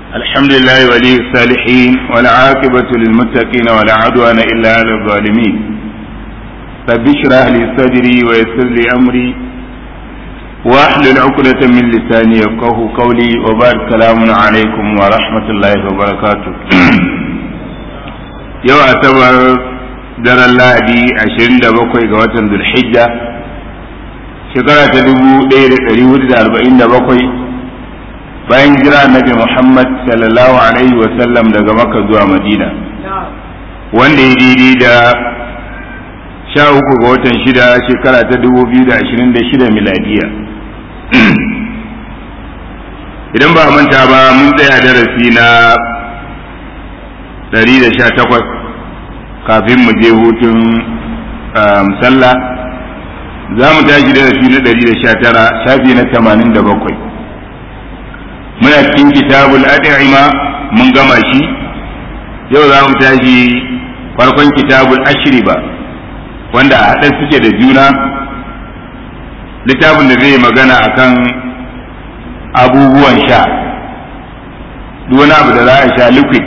الحمد لله ولي الصالحين والعاقبة للمتقين ولا عدوان إلا على الظالمين رب اشرح لي صدري ويسر لي أمري واحلل عقدة من لساني يفقه قولي وبارك السلام عليكم ورحمة الله وبركاته يوم أعتبر daren lahadi ashirin da bakwai ga watan zulhijja shekara ta dubu ɗaya da ɗari hudu da arba'in da bakwai bayan jira annabi muhammad sallallahu alaihi wasallam daga maka zuwa madina wanda ya daidai da sha uku ga watan shida shekara ta dubu biyu da ashirin da shida miladiya idan ba manta ba mun tsaya darasi na ɗari da sha takwas kafin mu je hutun sallah za mu tashi darasi na ɗari da sha tara shafi na tamanin da bakwai muna cikin kitabul ad'ima mun gama shi yau za mu tashi farkon kitabul ashriba wanda a haɗe suke da juna littafin da zai magana akan abubuwan sha duk wani abu da za a sha liquid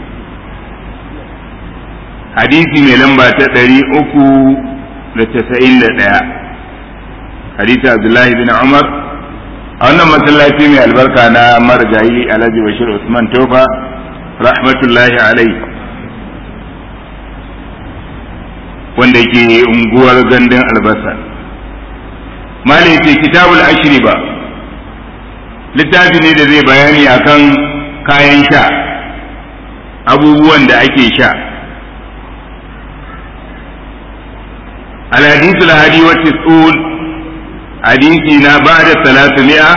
hadisi mai lamba ta ɗari uku da tasa'in da ɗaya hadisi abdullahi bin umar a wannan masallaci mai albarka na marjayi alhaji bashir usman tofa rahmatullahi alai wanda ke unguwar gandun albasa mali ce kitabul ashiri ba littafi ne da zai bayani akan kayan sha abubuwan da ake sha الحديث الهادي والتسعون حديثنا بعد ثلاثمائة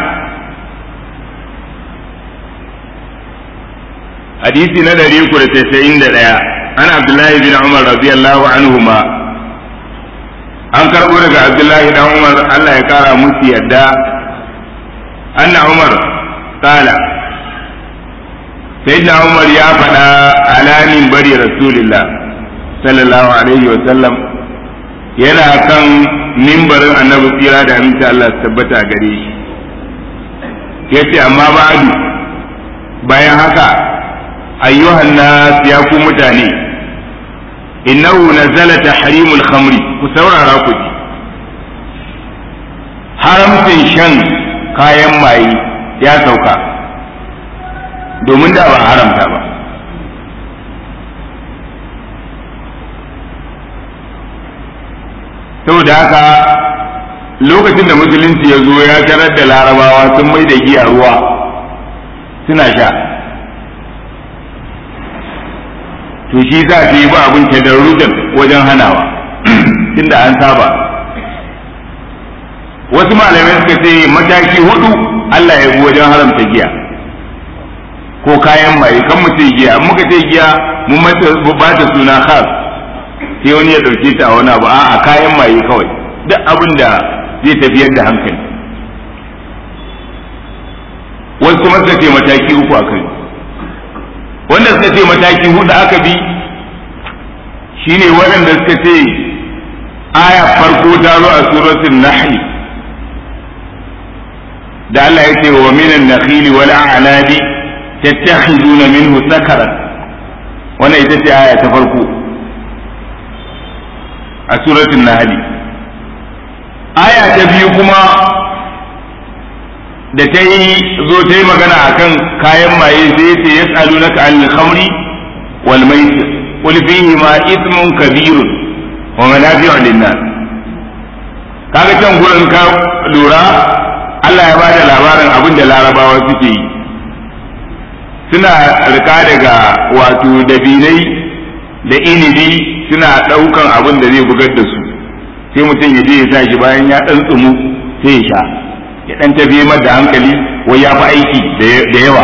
حديثنا دريك لتسعين دليا أنا عبد الله بن عمر رضي الله عنهما an karɓo daga abdullahi dan umar allah ya kara musu yadda anna umar kala sayyidina umar ya faɗa alamin bari rasulillah sallallahu alaihi wa sallam yana kan mimbarin annabi tsira da aminci Allah su tabbata gare shi ya ce amma ba'adu bayan haka ayyuhan nas ya ku mutane innahu nazala tahrimul khamri ku saurara ku ji haramcin shan kayan maye ya sauka domin da ba haramta ba saboda haka lokacin da musulunci ya zo ya tarar da larabawa sun mai da giya ruwa suna sha to shi za su yi ba abin tadarrujan wajen hanawa tunda an saba wasu malamai suka ce mataki hudu Allah ya bi wajen haramta giya ko kayan maye kan mu ce giya muka ce giya mun ba ta suna khas sai wani ya ɗauke ta a wani abu a kayan maye kawai duk abin da zai tafiyar da hankali wasu kuma suka ce mataki uku a kai wanda suka ce mataki hudu aka bi shine waɗanda suka ce aya farko ta zo a suratul nahl da Allah ya ce wa minan nakhili wal a'nabi tattakhizuna minhu sakaran wannan ita ce aya ta farko a suratul nahli aya ta biyu kuma da ta yi zo ta yi magana akan kayan maye sai ce yas'alunaka anil khamri wal maisir qul fihi ma ithmun kabirun wa manafi'u lin-nas kaga can gurin ka lura Allah ya bada labarin abin da larabawa suke yi suna rika daga wato dabinai da inibi suna ɗaukan abin da zai bugar da su sai mutum ya je ya sa shi bayan ya ɗan tsumu sai ya sha ya ɗan tafi da hankali wai ya fi aiki da yawa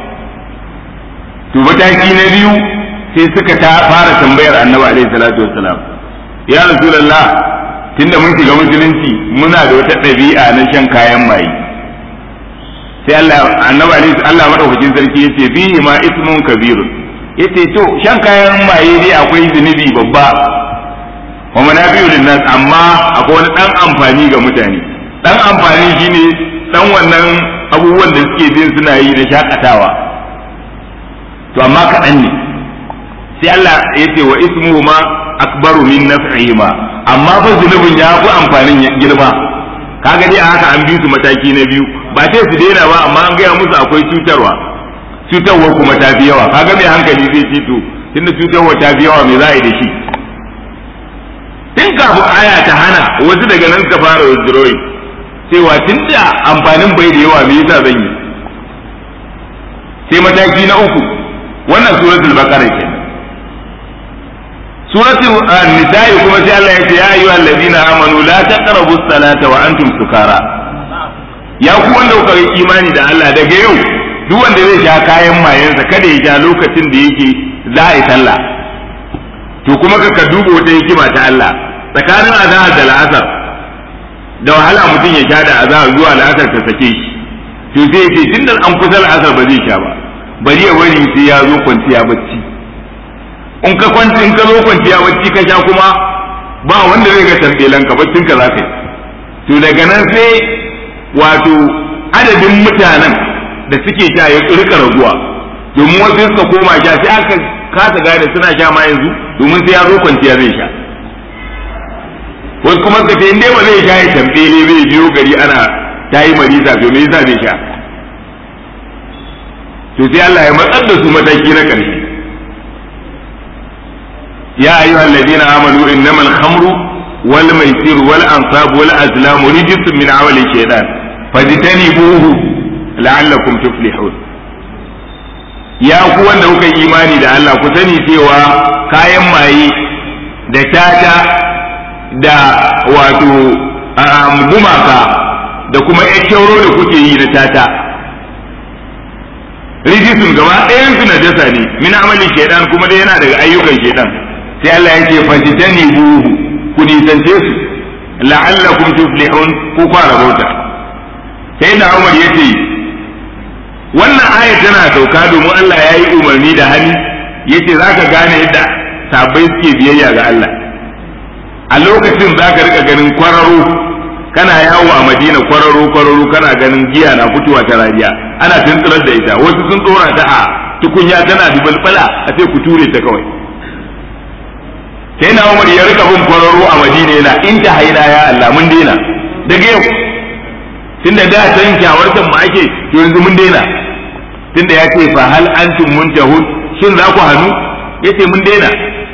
to mataki na biyu sai suka ta fara tambayar annabi alaihi salatu wassalam ya rasulullah tunda mun shiga musulunci muna da wata ɗabi'a na shan kayan maye sai Allah annabi alaihi Allah madaukakin sarki yace fihi ma ismun kabirun yace to shan kayan maye dai akwai zunubi babba wa manafi'u linnas amma akwai wani dan amfani ga mutane dan amfani shine dan wannan abubuwan da suke jin suna yi da shakatawa to amma kaɗan ne sai Allah ya ce wa ismuhu ma akbaru min naf'ihima amma fa zunubin ya fi amfanin girma kaga dai a haka an bi su mataki na biyu ba sai su daina ba amma an gaya musu akwai cutarwa cutarwa kuma ta fi yawa kaga mai hankali zai ce to tunda cutarwa ta fi yawa me za a yi da shi tun kafin aya ta hana wasu daga nan suka fara withdrawing cewa tun da amfanin bai da yawa me yasa zan yi sai mataki na uku wannan suratul baqara kenan suratul nisa'i kuma sai Allah ya ce ya ayyuhal ladina amanu la taqrabu as-salata wa antum sukara ya ku wanda kuka yi imani da Allah daga yau duk wanda zai sha kayan mayensa kada ya sha lokacin da yake za a yi sallah to kuma ka duba wata hikima ta Allah tsakanin azahar da la'asar da wahala mutum ya sha da azahar zuwa la'asar ta sake shi to sai ya ce tun da an kusa la'asar ba zai sha ba bari ya wari sai ya zo kwanciya bacci in ka kwanci in ka zo kwanciya bacci ka sha kuma ba wanda zai ga tambelan ka baccin ka za ka yi to daga nan sai wato adadin mutanen da suke sha ya rika raguwa domin wasu suka koma sha sai aka kasa gane suna sha ma yanzu domin sai ya zo kwanciya zai sha wasu kuma suka ce in dai ba zai sha ya tambele zai biyo gari ana ta yi marisa to me yasa zai sha to sai Allah ya matsar da su mataki na ƙarshe ya ayyuha alladhina amanu innamal khamru wal maisir wal ansab wal azlam rijsun min amali shaytan fajtanibuhu la'allakum tuflihun ya ku wanda kuka yi imani da Allah ku sani cewa kayan maye da tata da wato gumaka da kuma kyauro da kuke yi na tata rijisun gaba ɗayan su najasa ne min amalin shaidan kuma dai yana daga ayyukan shaidan sai Allah ya ce fajitani buhu ku nisance su la'allakum tuflihun ku fara bauta sai da Umar ya ce wannan aya tana sauka domin Allah ya yi umarni da hali ya ce za ka gane yadda sabai suke biyayya ga Allah a lokacin za ka rika ganin kwararo kana yawo a madina kwararo kwararo kana ganin giya na fitowa ta rariya ana tunturar da ita wasu sun tsora ta a tukunya tana dubalbala a ce ku ture ta kawai sai na umar ya rika bin kwararo a madina yana in ta haina ya Allah mun daina daga yau tunda da san kyawartan mu ake to yanzu mun daina tunda ya ce fa hal antum muntahun shin za ku hannu yace mun daina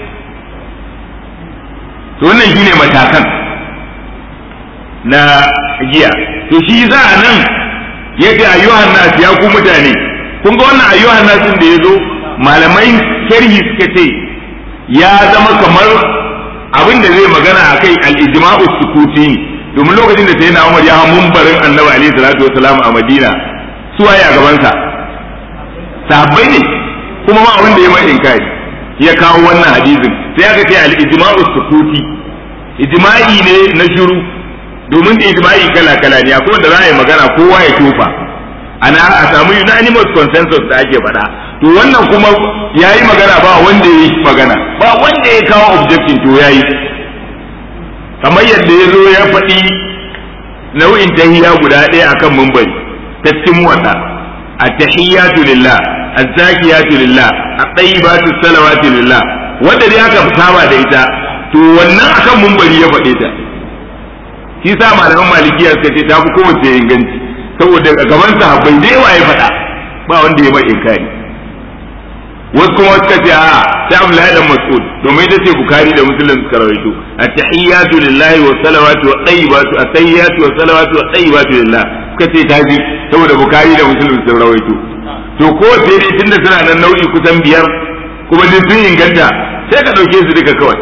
to wannan shine matakan na giya to shi za a nan yace ayyuhan nas ya ku mutane kun ga wannan ayyuhan nas da yazo malamai sharhi suka ce ya zama kamar abin da zai magana akai al-ijma'u sukuti domin lokacin da sayyidina Umar ya mumbarin Annabi alaihi salatu wasalam a Madina su waye a gaban sa sahabbai ne kuma ma wanda ya mai inkari ya kawo wannan hadisin sai aka ce al-ijma'u sukuti ijma'i ne na shiru domin da ijma'i kala kala ne akwai wanda za a yi magana kowa ya tofa ana a samu unanimous consensus da ake faɗa to wannan kuma ya yi magana ba wanda ya yi magana ba wanda ya kawo objection to ya yi kamar yadda ya zo ya faɗi nau'in tahiyya guda ɗaya akan mumbari ta cikin wata at-tahiyyatu lillah az-zakiyatu lillah at-tayyibatu salawatu lillah wanda dai aka saba da ita to wannan akan mumbari ya faɗe ta shi sa malaman malikiya suka ce ta fi kowace inganci saboda gaban sahabbai da yawa ya faɗa ba wanda ya mai inkari wasu kuma suka ce a sai Abdullahi dan Mas'ud domin ita ce Bukhari da Muslim suka rawaito at-tahiyyatu lillahi wa salawatu wa tayyibatu at-tahiyyatu wa salawatu wa tayyibatu lillah suka ce ta ji saboda Bukhari da Muslim sun rawaito to ko sai dai tunda suna nan nau'i kusan biyar kuma duk sun inganta sai ka dauke su duka kawai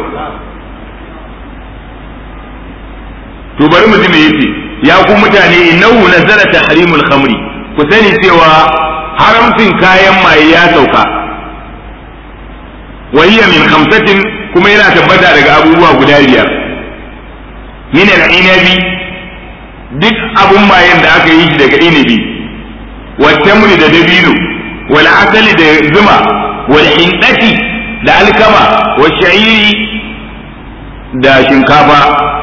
to bari mu ji me yace ya ku mutane innahu nazala tahrimul khamri ku sani cewa haramcin kayan maye ya sauka wa hiya min khamsatin kuma yana tabbata daga abubuwa guda biyar min al-inabi duk abun mayen da aka yi shi daga inabi wa tamri da dabino wal asali da zuma wal hindati da alkama wa sha'iri da shinkafa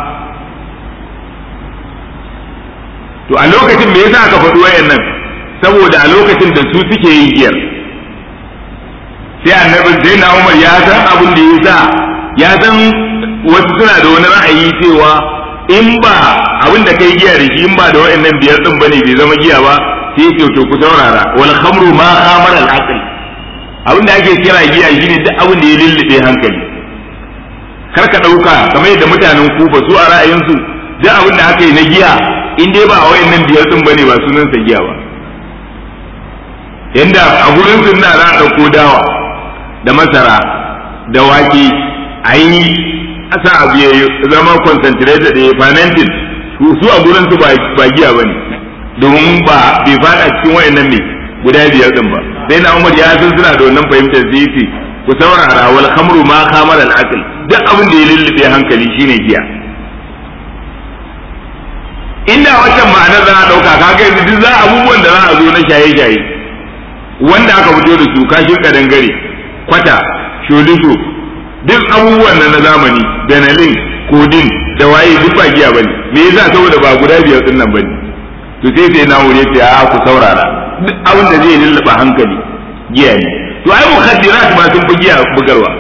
to a lokacin me yasa aka faɗi wayannan saboda a lokacin da su suke yin giyar sai annabi sai na Umar ya san abin da ya sa ya san wasu suna da wani ra'ayi cewa in ba abin da kai giya da shi in ba da wa'annan biyar din bane bai zama giya ba sai ya to ku saurara wal khamru ma khamar al aql abin da ake kira giya shine duk abin da ya lullube hankali kar ka dauka kamar yadda mutanen kufa su a ra'ayinsu duk abin da aka yi na giya in dai ba a wa'annan biyar din bane ba sunan sa giya ba yanda a gurin sunna za a dauko dawa da masara da wake a yi asa abu ya zama concentrated da fermented su a gurin su ba giya bane domin ba bai fada cikin wayannan ne guda biyar din ba sai na Umar ya san suna da wannan fahimtar da yace ku saurara wal khamru ma khamara al aql duk abin da ya lullube hankali shine giya inda wancan ma'anar za a dauka kaga yanzu duk za abubuwan da za a zo na shaye-shaye wanda aka fito da su kashin kadangare kwata sholisho duk abubuwan nan na zamani benelin kodin da waye duk ba giya bane me yasa saboda ba guda biyar din nan bane to sai sai na wuri ce a ku saurara duk abin da zai lullaba hankali giya ne to ai mukhaddirat ma sun fi giya bugarwa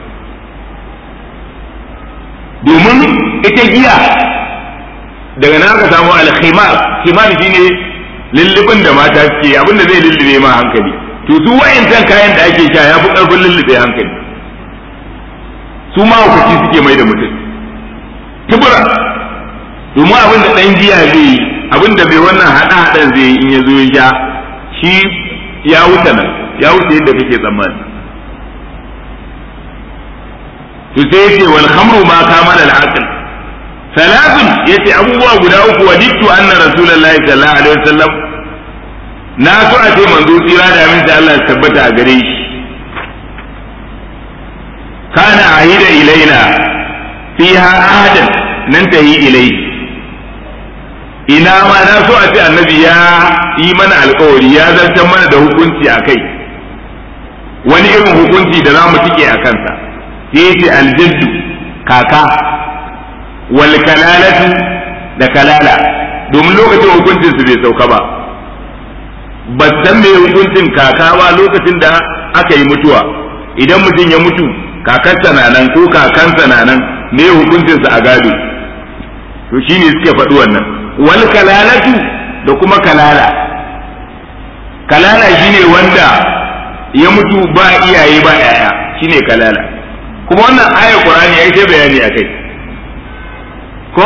domin ita giya daga nan aka samu al-khimar khimar shine lullubin da mata suke abin da zai lullube ma hankali to su wayancan kayan da ake sha ya fi karfin lullube hankali su ma hukaci suke mai da mutum tubura domin abin da ɗan giya zai yi abin da bai wannan haɗa haɗan zai yi in ya zo ya sha shi ya wuce nan ya wuce yadda kake tsammani to sai yace wal khamru ma kama al aql salatun yace abubuwa guda uku wadittu anna rasulullahi sallallahu alaihi wasallam na so a ce manzo tsira da aminta Allah ya tabbata a gare shi kana ahida ilaina fiha ahadan nan tahi ilai ina ma na so a ce annabi ya yi mana alkawari ya zartar mana da hukunci a kai wani irin hukunci da za mu tike a kansa sai ce aljaddu kaka wal kalalatu da kalala domin lokacin hukuncin su bai sauka ba ba san me hukuncin kaka ba lokacin da aka yi mutuwa idan mutum ya mutu kakarsa na nan ko kakansa na nan me hukuncinsa a gado to shine suke faɗi wannan wal kalalatu da kuma kalala kalala shine wanda ya mutu ba iyaye ba yaya shine kalala kuma wannan ayar qur'ani ya ce bayani akai ko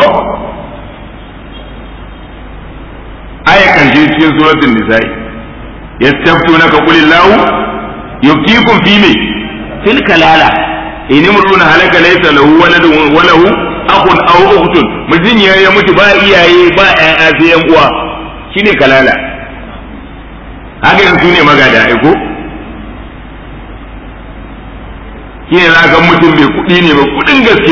ayar kan cikin suratul nisa'i yastaftunaka qulillahu yuftikum fi me fil kalala in imruna halaka laysa lahu waladun wa lahu akhun aw ukhtun mutun ya ya mutu ba iyaye ba ƴaƴa sai yan uwa shine kalala haka yanzu ne magada ai ko shine za ga mutum mai kuɗi ne mai kuɗin gaske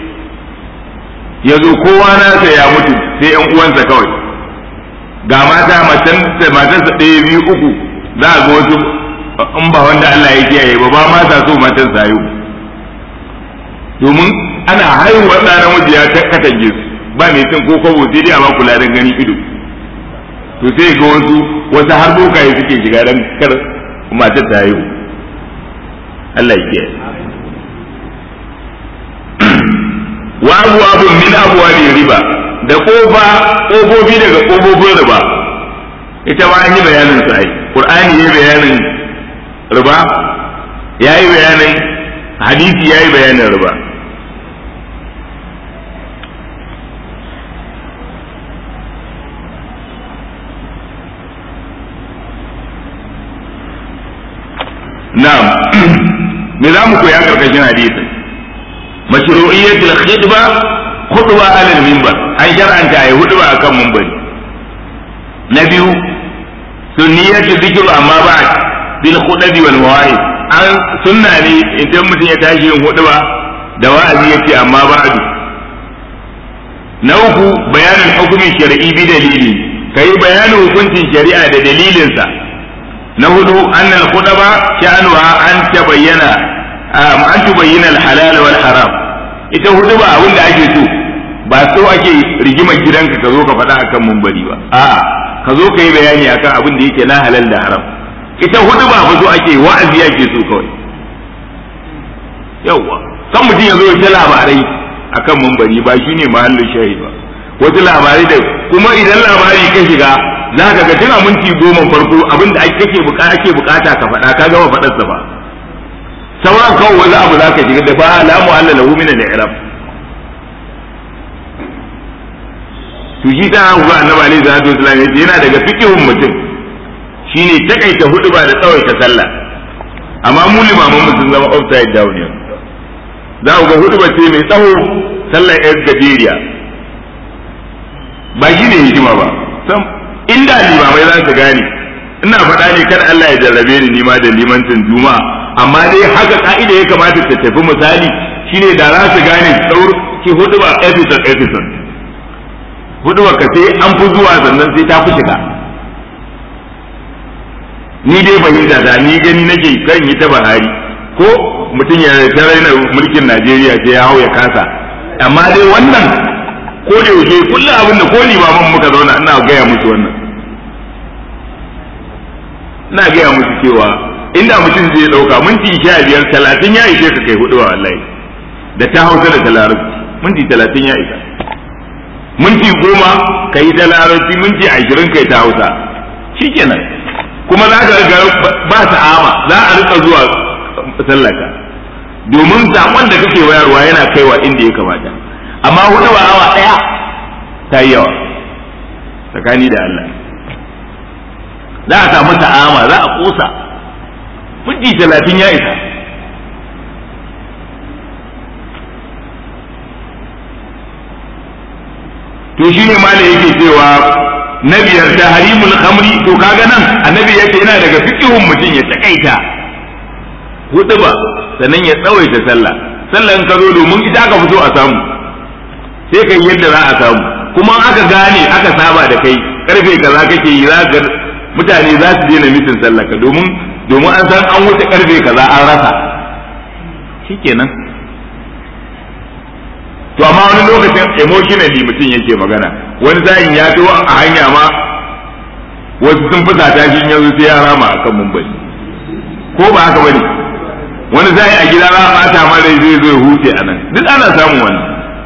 ya zo kowa nasa ya mutu sai yan uwansa kawai ga mata matarsa ɗaya biyu uku za a ga wasu in ba wanda Allah ya kiyaye ba ba ma sa so matan sayo domin ana haihuwar ɗa namiji ya katange su ba mai cin ko kwabo sai dai a ba kula da gani ido to sai ga wasu wasu har bokaye suke shiga dan kar matar ta haihu Allah ya kiyaye wa abu abu min abuwa riba da kofa kofofi daga kofofin riba ita ma an yi bayanin su ai qur'ani yayi bayanin riba yayi bayanin hadisi yayi bayanin riba na'am me za mu koya karkashin hadisin mashru'iyyatul khidba khutba alal minbar an shar'anta ayi hudba akan minbari na biyu sunniyatu dhikru amma ba'd bil khudbi wal mawa'id an sunna ne idan mutum ya tashi yin hudba da wa'azi yace amma ba'd na uku bayanin hukumin shar'i bi dalili kai bayanin hukuncin shari'a da dalilinsa na hudu annal khudba sha'anuha an tabayyana an tubayyana al halal wal haram ita hudu ba abin da ake so ba so ake rigimar gidanka ka zo ka faɗa akan mumbari ba a'a ka zo ka yi bayani akan abin da yake na halal da haram ita hudu ba fa so ake wa'azi ake so kawai yawwa kan mutum ya zo ya ta labarai akan mumbari ba shi ne mahallin shahi ba wasu labarai da kuma idan labari ka shiga za ka ga tun a minti goma farko abinda ake bukata ake bukata ka faɗa ka gama faɗarsa ba sauran kawai wani abu za ka shiga da ba alamu Allah lahu min al-i'rab to shi ta ga annabi alaihi salatu wasallam yace yana daga fikihun mutum shine takaita hudu ba da tsawaita sallah amma mu limaman mu sun zama upside down yanzu za ku ga hudu ba ce mai tsawo sallar yar gajeriya ba shi ne hikima ba sam inda limamai za su gane ina faɗa ne kar Allah ya jarrabe ni nima da limancin juma'a amma dai haka ka'ida ya kamata ta tafi misali shine da za su gane tsaur ki hudu ba episode episode hudu ba ka sai an fi zuwa sannan sai ta fi shiga ni dai fahimta da ni gani nake kan yi ta bahari ko mutum ya ta raina mulkin Najeriya sai ya hau ya kasa amma dai wannan ko da yaushe kullum abin da ko limaman muka zauna ina gaya musu wannan ina gaya musu cewa inda mutum zai dauka minti sha biyar talatin ya ishe ka kai hudu wa wallahi da ta hausa da ta larabci minti talatin ya isa minti goma ka yi ta larabci minti ashirin kai ta hausa shikenan kuma za ka ga ba ta'ama za a rika zuwa sallaka domin sakon da kake wayarwa yana kaiwa inda ya kamata amma hudu ba awa daya ta yi yawa tsakani da Allah za a samu ta'ama za a kosa minti talatin ya isa to shi ne ma da yake cewa na biyar ta harimul khamri to kaga nan annabi yace yana daga fiqhun mutum ya takaita hudu ba sannan ya tsawaita sallah sallah in ka zo domin ita aka fito a samu sai kai yadda za a samu kuma aka gane aka saba da kai karfe kaza kake yi za ka mutane za su daina mitin sallah ka domin domin an san an wuce karfe kaza an rasa shikenan to amma wani lokacin emotionally mutum yake magana wani sa'in ya to a hanya ma wasu sun fusata shi yanzu sai ya rama akan mumbari ko ba haka bane wani zai a gida za a bata ma rai zai zo huce a nan duk ana samun wannan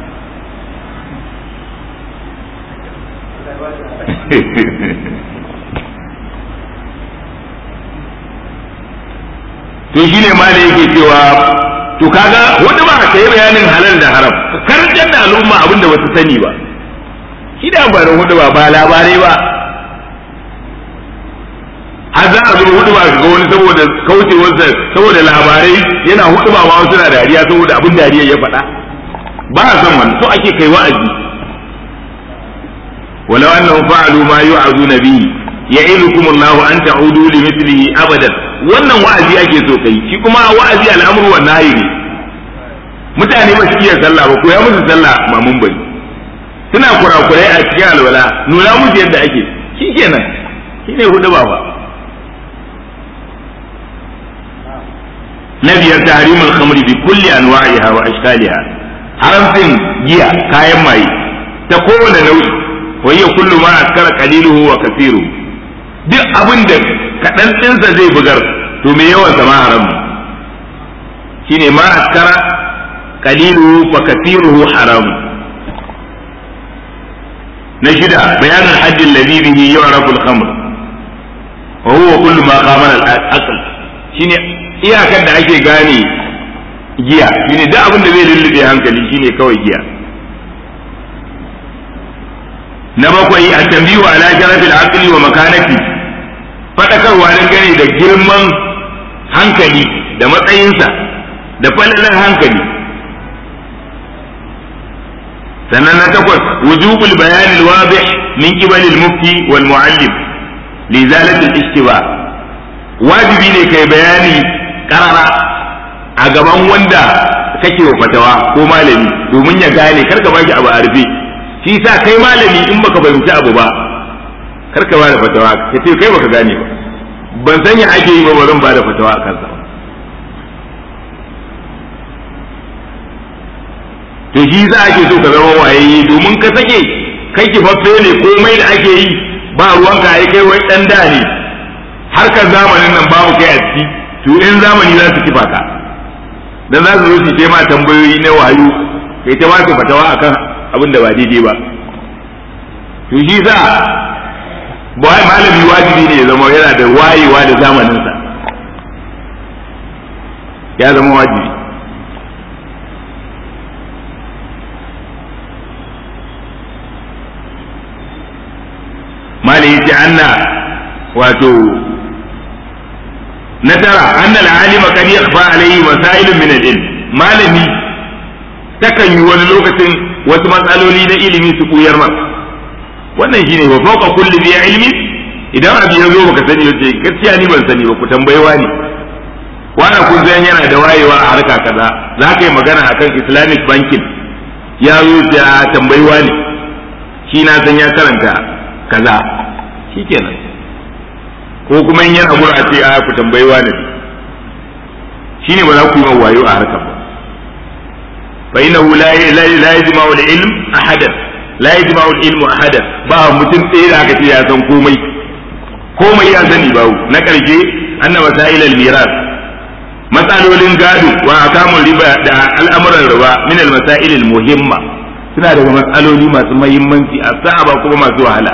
to shi ne ma da yake cewa to kaga wani ba ka yi bayanin halal da haram karantar da al'umma abin da basu sani ba shi da amfanin hudu ba ba labarai ba har za a zo hudu ba ga wani saboda kaucewarsa saboda labarai yana hudu ba ma suna dariya saboda abin dariya ya faɗa ba a son wani so ake kai wa'azi walau annahum fa'alu ma yu'azuna bihi ya'idukum Allahu an ta'udu li mithlihi abadan wannan wa'azi ake so kai shi kuma wa'azi al'amru wa nahyi ne mutane ba su iya sallah ba ko ya musu sallah mamun bari suna kurakurai a cikin alwala nuna musu yadda ake shikenan shine hudu ba ba na biyar tahrimul khamri bi kulli anwa'iha wa ashkaliha haramcin giya kayan maye ta kowane nau'i wa hiya kullu ma askara qaliluhu wa kathiru duk abin da kadan dinsa zai bugar to me yawan sa ma haram shine ma askara qaliluhu fa kathiruhu haram na shida bayanin haddin ladhi bihi yu'rafu al-khamr wa huwa kullu ma qamana al-aql shine iyakar da ake gane giya shine duk abin da zai lullube hankali shine kawai giya na bakwai a tambiyu ala sharafil aqli wa makanati fadakarwa dangane da girman hankali da matsayinsa da falalar hankali sannan na takwas wujubul bayan alwadih min qibal al-mufti wal muallim li zalati al-ishtiba wajibi ne kai bayani karara a gaban wanda kake wa fatawa ko malami domin ya gane karka baki abu a rufe shi sa kai malami in baka fahimci abu ba karka ba da fatawa ka ce kai baka gane ba ban sanya ake yi ba ba zan ba da fatawa a kansa to shi za ake so ka zama wayayye domin ka sake kai kifaffe ne komai da ake yi ba ruwanka ai kai wai dan da ne harkar zamanin nan babu kai a ciki to in zamani za su kifa ka dan za su zo su ce ma tambayoyi na wayo kai ta ba su fatawa akan abin da ba daidai ba to shi sa ba malami wajibi ne ya zama yana da wayewa da zamaninsa ya zama wajibi malai yace anna wato na tara anna al-alima kad yakhfa alayhi masail min al-ilm malami takan yi wani lokacin wasu matsaloli na ilimi su buyar masa wannan shine wa fawqa kulli bi ilmi idan abu ya zo baka sani yace gaskiya ni ban sani ba ku tambayi wani wani kun san yana da wayewa a harka kaza za ka yi magana akan islamic banking ya zo ya tambayi wani shi na san ya karanta kaza shikenan ko kuma in yana gura a ce a ku tambayi wani shine ba za ku yi wayo a harkar ba fa innahu la la yajma'u al-ilm ahadan la yajma'u al-ilm ahadan ba mutum ɗaya da aka ce ya san komai komai ya sani bawo na ƙarshe anna masail al-miras matsalolin gado wa akamun riba da al'amuran riba min al-masail al-muhimma suna daga matsaloli masu muhimmanci a sa'aba kuma masu wahala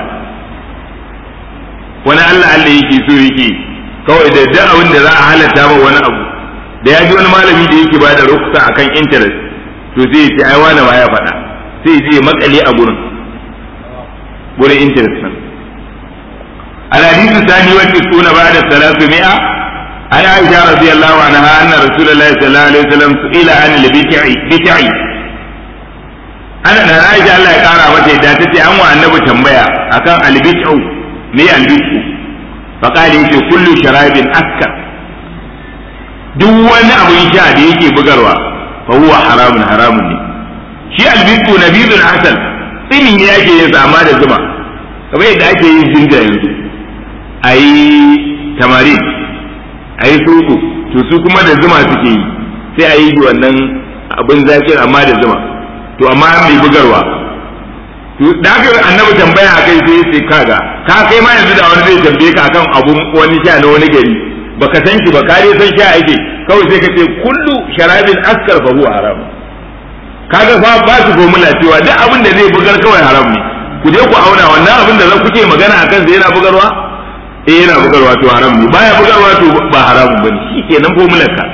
wani Allah Allah yake so yake kawai da duk abin da za a halatta ma wani abu da ya ji wani malami da yake bada ruksa akan interest to sai ya ce ai wani ma ya faɗa sai ya makale a gurin gurin interest nan الحديث الثاني والتسعون بعد الثلاثمائة عن عائشة رضي الله عنها أن رسول الله صلى الله عليه وسلم سئل عن البتع بتع أنا أنا عائشة الله يقارى متى إذا تتي أمو النبي تنبيا أكان البتع مي البتع فقال يجي كل شراب أسكر duk wani abin sha da yake bugarwa fa huwa haramun haramun ne shi albitu nabidul asal tsini ne ake yin amma da zuma kamar yadda ake yin jinja yanzu a yi tamari a yi suku to su kuma da zuma suke yi sai a yi wannan abin zakin amma da zuma to amma mai bugarwa to da aka annabi tambaya a kai sai sai kaga ka kai ma yanzu da wani zai tambaye ka akan abun wani sha na wani gari baka san shi ba ka dai san sha ake kawai sai ka ce kullu sharabin askar fa huwa haram kaga fa ba su gomula cewa duk abin da zai bugar kawai haram ne ku je ku auna wannan abin da kuke magana akan sai yana bugarwa eh yana bugarwa to haram ne baya bugarwa to ba haramun bane shikenan formular ka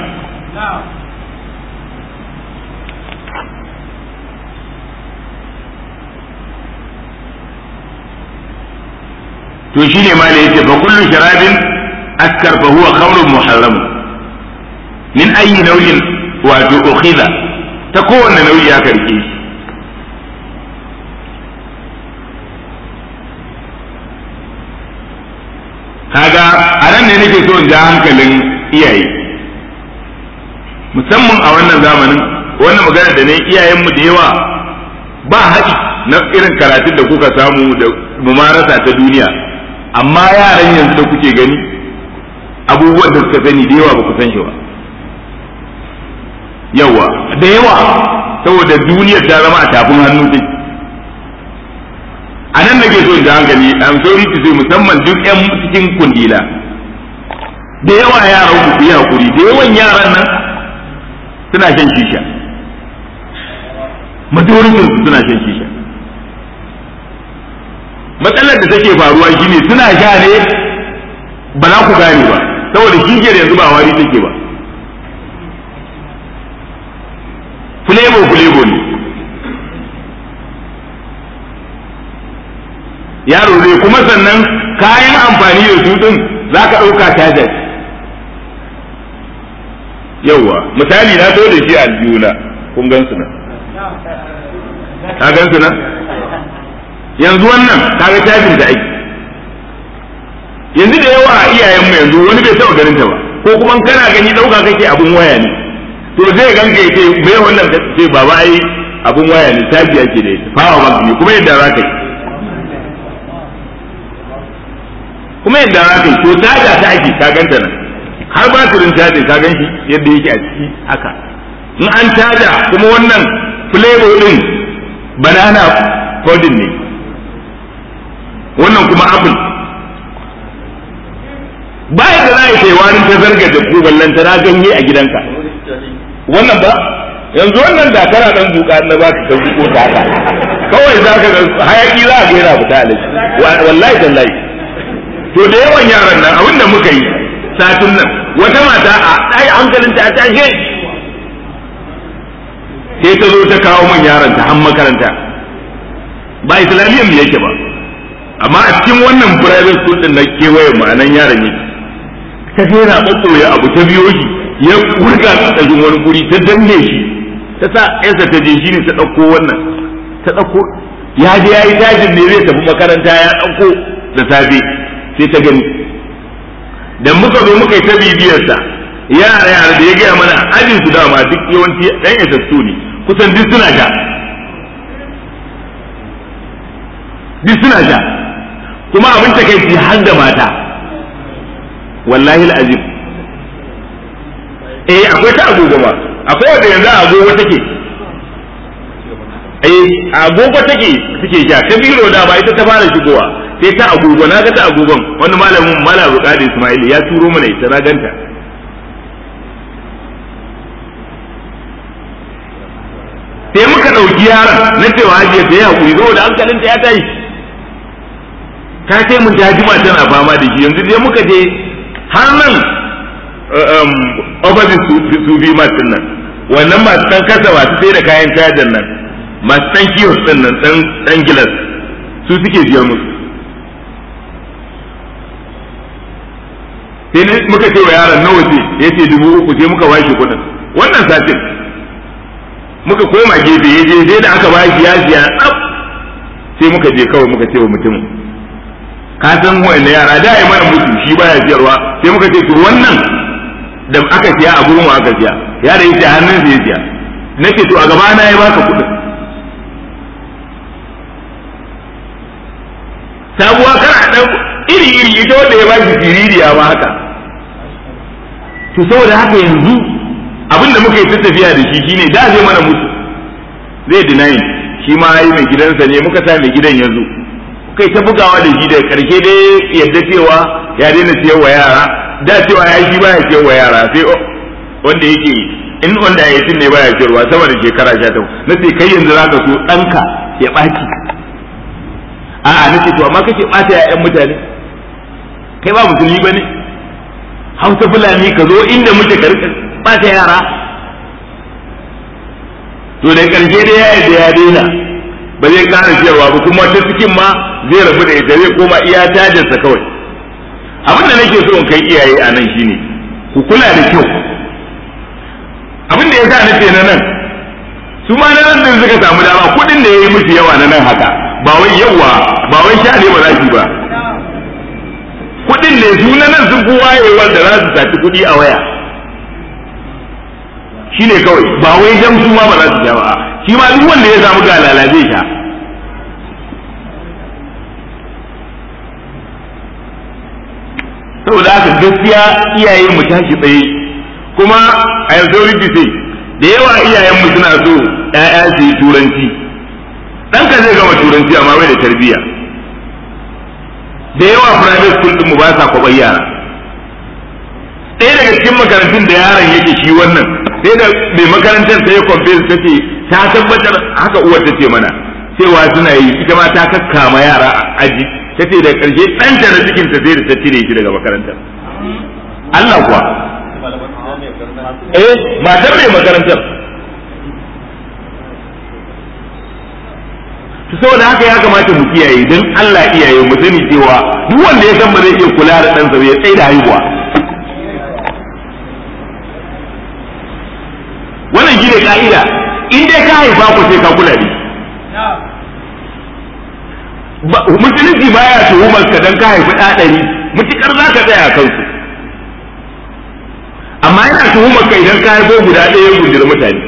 to shine ma da yace fa kullu sharabin askar fa huwa khamrun muharram min ayi nau'in wato ukhidha ta kowanne nau'i ya karke shi kaga a nan ne nake so in ja hankalin iyaye musamman a wannan zamanin wannan magana da ne iyayenmu da yawa ba haɗi na irin karatun da kuka samu da mumarasa ta duniya amma yaran yanzu da kuke gani abubuwan da suka sani da yawa ba ku san shi ba yawa da yawa saboda duniyar ta zama a tafin hannu take a nan nake so in ji hankali am sorry to say musamman duk yan cikin kundila da yawa yaran ku yi hakuri da yawan yaran nan suna shan shisha majoritin su suna shan shisha matsalar da take faruwa shine suna sha ne ba za ku gane ba saboda shishiyar yanzu ba wari take ba flavor flavor ne yaro zai kuma sannan kayan amfani da su din za ka ɗauka cajar yauwa misali na so da shi a aljihuna kun gan su nan ka gan su nan yanzu wannan kaga cajin da aiki yanzu da yawa a iyayenmu yanzu wani bai taɓa ganin ta ba ko kuma kana gani ɗauka kake abun waya ne to zai ganka ya ce bai wannan ce baba ai abun waya ne caji ake da ita fawa bank ne kuma yadda za ka yi kuma yadda za ka yi to caja ta ake ka ganta nan har ba turin cajin ka gan shi yadda yake a ciki haka in an caja kuma wannan flavor din banana pudding ne wannan kuma apple ba yadda za a yi warin ta zarga da ku ballanta na ganye a gidanka wannan ba yanzu wannan da kana dan zuka na baka ka zuko ta haka kawai za ka ga hayaki za ka ga yana fita alaji wallahi tallahi to da yawan yaran nan abinda muka yi satin nan wata mata a ɗaya hankalinta a tashe sai ta zo ta kawo man yaron ta har makaranta ba islamiyyar mu yake ba amma a cikin wannan private school din na kewayen ma'anan yaron yake ta je yana ɓaɓɓoye abu ta biyo shi ya wurga tsajin wani guri ta danne shi ta sa yansa ta je shi ne ta ɗauko wannan ta ɗauko ya je ya yi tajin ne zai tafi makaranta ya ɗauko da safe sai ta gani da muka zo muka yi ta bibiyarsa yara yara da ya gaya mana ajin su dama duk yawanci ɗan yasassu ne kusan duk suna sha duk suna sha kuma abin takaici har da mata wallahi al'azim eh akwai ta agogo ma akwai wanda yanzu agogo take eh agogo take suke sha ta biro da ba ita ta fara shigowa sai ta agogo na ga ta agogon wani malamin malam Bukari Ismail ya turo mana ita na ganta sai muka ɗauki yaron na cewa hajiya ta yi hakuri saboda hankalinta ya tashi ta ce mun ta jima tana fama da shi yanzu dai muka je har nan opposite su bi masu nan wannan masu ɗan kasa masu sai da kayan cajan nan masu ɗan kiyos ɗin nan ɗan gilas su suke biyar musu sai muka ce wa yaron nawa ce ya ce dubu uku sai muka washe kuɗin wannan satin muka koma gefe ya je sai da aka bashi ya siya tsaf sai muka je kawai muka ce wa mutumin ka san wa'anda yara da ya mana mutu shi baya siyarwa sai muka ce to wannan da aka siya a gurin aka siya ya da yace hannun sa ya siya nake to a gaba na ya baka kuɗin sabuwa kana dan iri iri ita wanda ya bashi siririya ma haka to saboda haka yanzu abin da muka yi ta tafiya da shi shine da zai mana mutu zai deny shi ma yi mai gidansa ne muka sa mai gidan yanzu kai ta bugawa da shi da karshe dai yadda cewa ya daina siyar wa yara da cewa ya shi baya siyar wa yara sai wanda yake in wanda ya yi ne baya siyarwa sama da shekara sha ta na ce kai yanzu za ka so ɗanka ya ɓaci a'a na ce to amma kake ɓata ya'yan mutane kai ba musulmi ba ne hausa fulani ka zo inda muke ka rika ɓata yara to da karshe dai ya yadda ya daina ba zai ƙara siyarwa ba kuma ta cikin ma zai rabu da ita zai koma iya tajinsa kawai abin da nake so in kai iyaye a nan shine ku kula da kyau abin da ya sa nace na nan su ma na nan din suka samu dama kuɗin da ya yi musu yawa na nan haka ba wai yawa ba wai sha ne ba za ba kuɗin ne su na nan sun fi wayewar da za su saci kuɗi a waya shi ne kawai ba wai jam su ma ba za su sha ba shi ma duk wanda ya samu galala zai sha saboda haka gaskiya iyayen mu tashi tsaye kuma a yanzu sai da yawa iyayen mu suna so ƴaƴa su yi turanci ɗanka zai gama turanci amma bai da tarbiyya da yawa private school din mu ba sa kwaɓar yara ɗaya daga cikin makarantun da yaron yake shi wannan sai da mai makarantar ta yi confess ta ce ta tabbatar haka uwar ta ce mana cewa suna yi ita ma ta kakkama yara a aji ta ce da ƙarshe ɗanta na cikin ta sai da ta cire shi daga makarantar Allah kuwa eh matar mai makarantar to saboda haka ya kamata mu kiyaye don Allah iyaye mu sani cewa duk wanda ya san ba zai iya kula da ɗansa ya tsaye da haihuwa wannan shi ne ka'ida in dai ka haifa ku sai ka kula ne musulunci baya tuhumar ka dan ka haifi ɗaɗari mutukar za ka tsaya a kansu amma yana tuhumar ka idan ka haifo guda ɗaya gundar mutane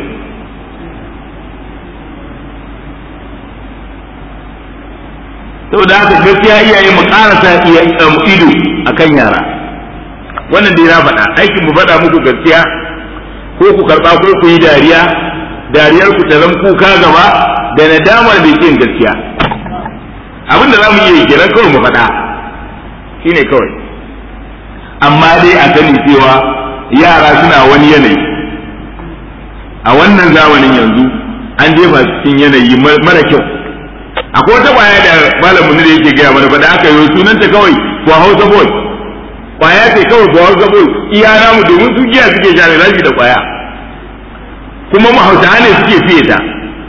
saboda haka gaskiya iyaye mu karasa ido akan yara wannan dai na faɗa aikin mu faɗa muku gaskiya ko ku karɓa ko ku yi dariya dariyar ku ta zan kuka gaba da nadamar da yin gaskiya abin da za mu iya kenan kawai mu faɗa shine kawai amma dai a sani cewa yara suna wani yanayi a wannan zamanin yanzu an jefa cikin yanayi mara kyau akwai wata kwaya da malamin da yake gaya mana faɗa aka yi sunanta kawai for hausa boy kwaya ce kawai for hausa boy iya namu domin su giya suke sha rashi da kwaya kuma mu hausa ne suke fiye ta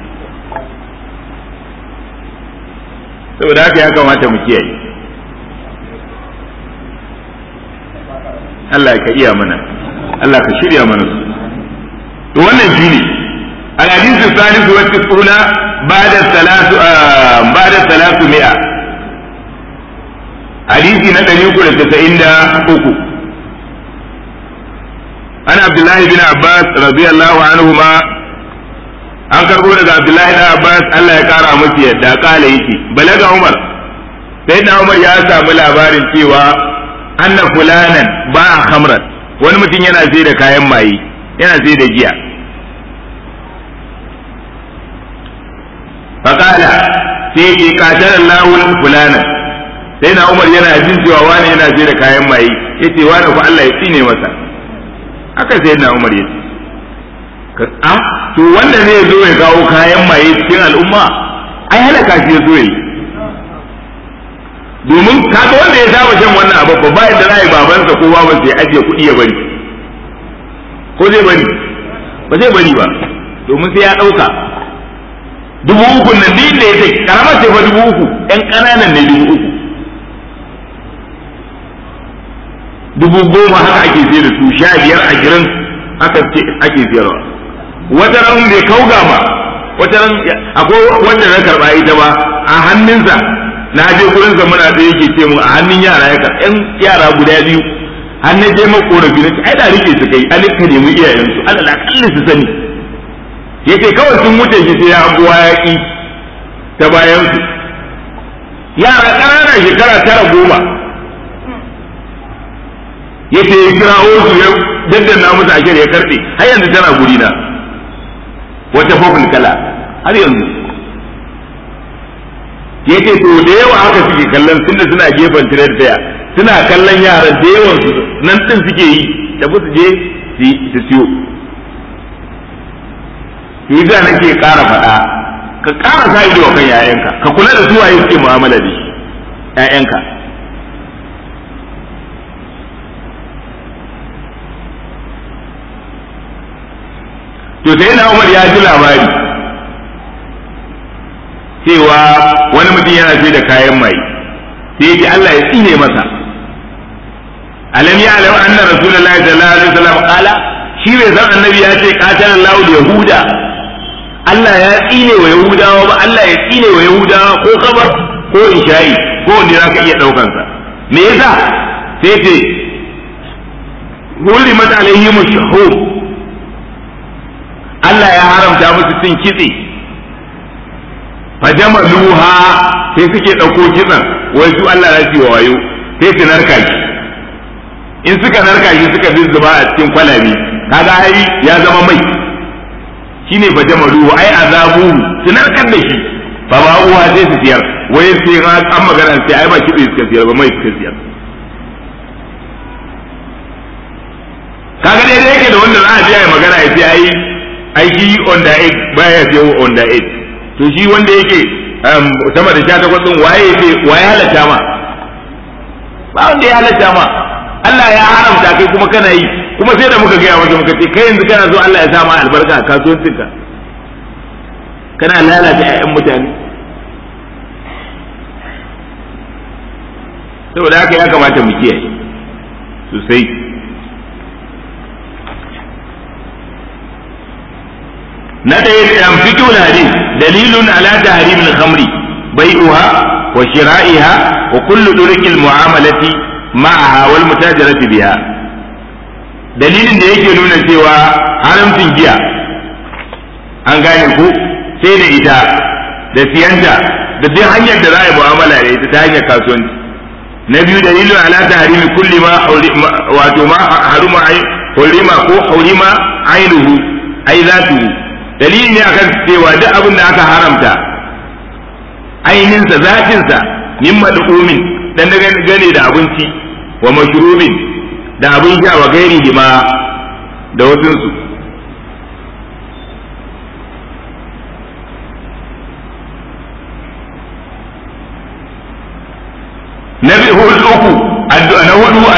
saboda haka ya kamata mu kiyaye Allah ka iya mana Allah ka shirya mana su to wannan shine الحديث الثالث والتسعون بعد الثلاث بعد الثلاثمائة حديث ندري يقول التسعين دا أكو أنا عبد الله بن عباس رضي الله عنهما an karbo daga Abdullahi da Abbas Allah ya kara masa yadda kala yake balaga Umar sai da Umar ya samu labarin cewa anna fulanan ba khamran wani mutum yana sai da kayan maye yana sai da giya فقال sai katar Allah fulana sai na Umar yana jin cewa wani yana je da kayan maye yace wani ku Allah ya tsine masa haka sai na Umar yace a to wanda ne zo ya kawo kayan maye cikin al'umma ai halaka shi zo yi domin kaga wanda ya saba shan wannan abu ba ba yadda zai babansa ko babansa ya ajiye kuɗi ya bari ko zai bari ba zai bari ba domin sai ya ɗauka dubu uku nan din da ya ce karamar ce fa dubu uku ƴan ƙananan ne dubu uku dubu goma haka ake sayar da su sha biyar ashirin haka ake sayarwa wata ran bai kauga ba wata ran akwai wanda na karɓa ita ba a hannunsa na je gurin sa muna da yake ce mu a hannun yara ya ƴan yara guda biyu hannun je makorafi na ce ai da rike su kai an ka nemi iyayensu alal akalli su sani yace kawai sun wuce shi sai ya abuwa ya ki ta bayan su yara ƙanana shekara tara goma yace ya kirawo su ya daddana musu ashir ya karɓe har yanzu tana guri na wata fofin kala har yanzu yace to da yawa haka suke kallon tunda suna gefen tirar daya suna kallon yaran da yawan su nan din suke yi da su je su siyo shi da nake ƙara faɗa ka ƙara sa ido kan yayanka ka kula da su waye suke mu'amala da shi yayanka to sai na Umar ya ji labari cewa wani mutum yana sai da kayan mai sai ya ce Allah ya tsine masa alam ya alam anna rasulullahi sallallahu alaihi wasallam qala shi bai san annabi ya ce qatala Allahu yahuda Allah ya tsine wa Yahudawa ba Allah ya tsine wa Yahudawa ko kabar ko isha'i ko wanda za ka iya ɗaukan sa me yasa sai ce hulimat alaihim shuhum Allah ya haramta musu cin kitse fajamaluha sai suke ɗauko kitsen wai su Allah ya ce wa wayo sai su narka shi in suka narka shi suka bi zuba a cikin kwalabe kaga ai ya zama mai shine fa jamalu ai azabu su narkar da shi ba ba uwa sai su siyar wai sai an magana sai ai ba kitse suka siyar ba mai suka siyar kaga dai yake da wanda za a je ai magana ya ce ai ai shi on the eight baya sai on the eight to shi wanda yake sama da sha takwas din waye yake waye halatta ma ba wanda ya halatta ma Allah ya haramta kai kuma kana yi kuma sai da muka gaya maka muka ce kai yanzu kana so Allah ya sa ma albarka a kasuwancinka kana lalata ƴaƴan mutane saboda haka ya kamata mu kiyaye sosai na ɗaya ɗan fito hadis dalilun ala tahrimil khamri bai'uha wa shira'iha wa kullu durqil mu'amalati ma'aha wal mutajarati biha dalilin da yake nuna cewa haramcin giya an gane ku sai da ita da siyanta da duk hanyar da za a yi mu'amala da ita ta hanyar kasuwanci na biyu dalilin ala tahrimi kulli ma wato ma haruma hurima ko hurima ainuhu ai zatuhu dalili ne akan cewa duk abin da aka haramta ainihinsa zatinsa min mad'umin dan gane da abinci wa mashrubin da abin sha wa gairi ma da wasunsu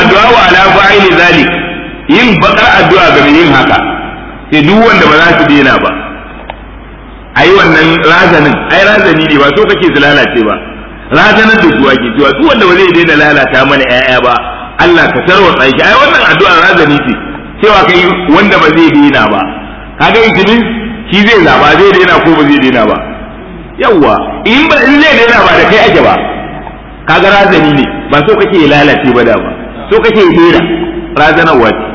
addu'a wa ala fa'ili zalik yin bakar addu'a ga yin haka sai duk wanda ba za su daina ba ai wannan razanin ai razani ne ba so kake su lalace ba razanar da su ake cewa duk wanda ba zai daina lalata mana ƴaƴa ba Allah ka tarwatsa shi ai wannan addu'a razani ce cewa kai wanda ba zai daina ba kaga itinin shi zai zaba zai daina ko ba zai daina ba yawwa in ba in zai daina ba da kai ake ba kaga razani ne ba so kake lalace ba da ba so kake daina razanarwa ce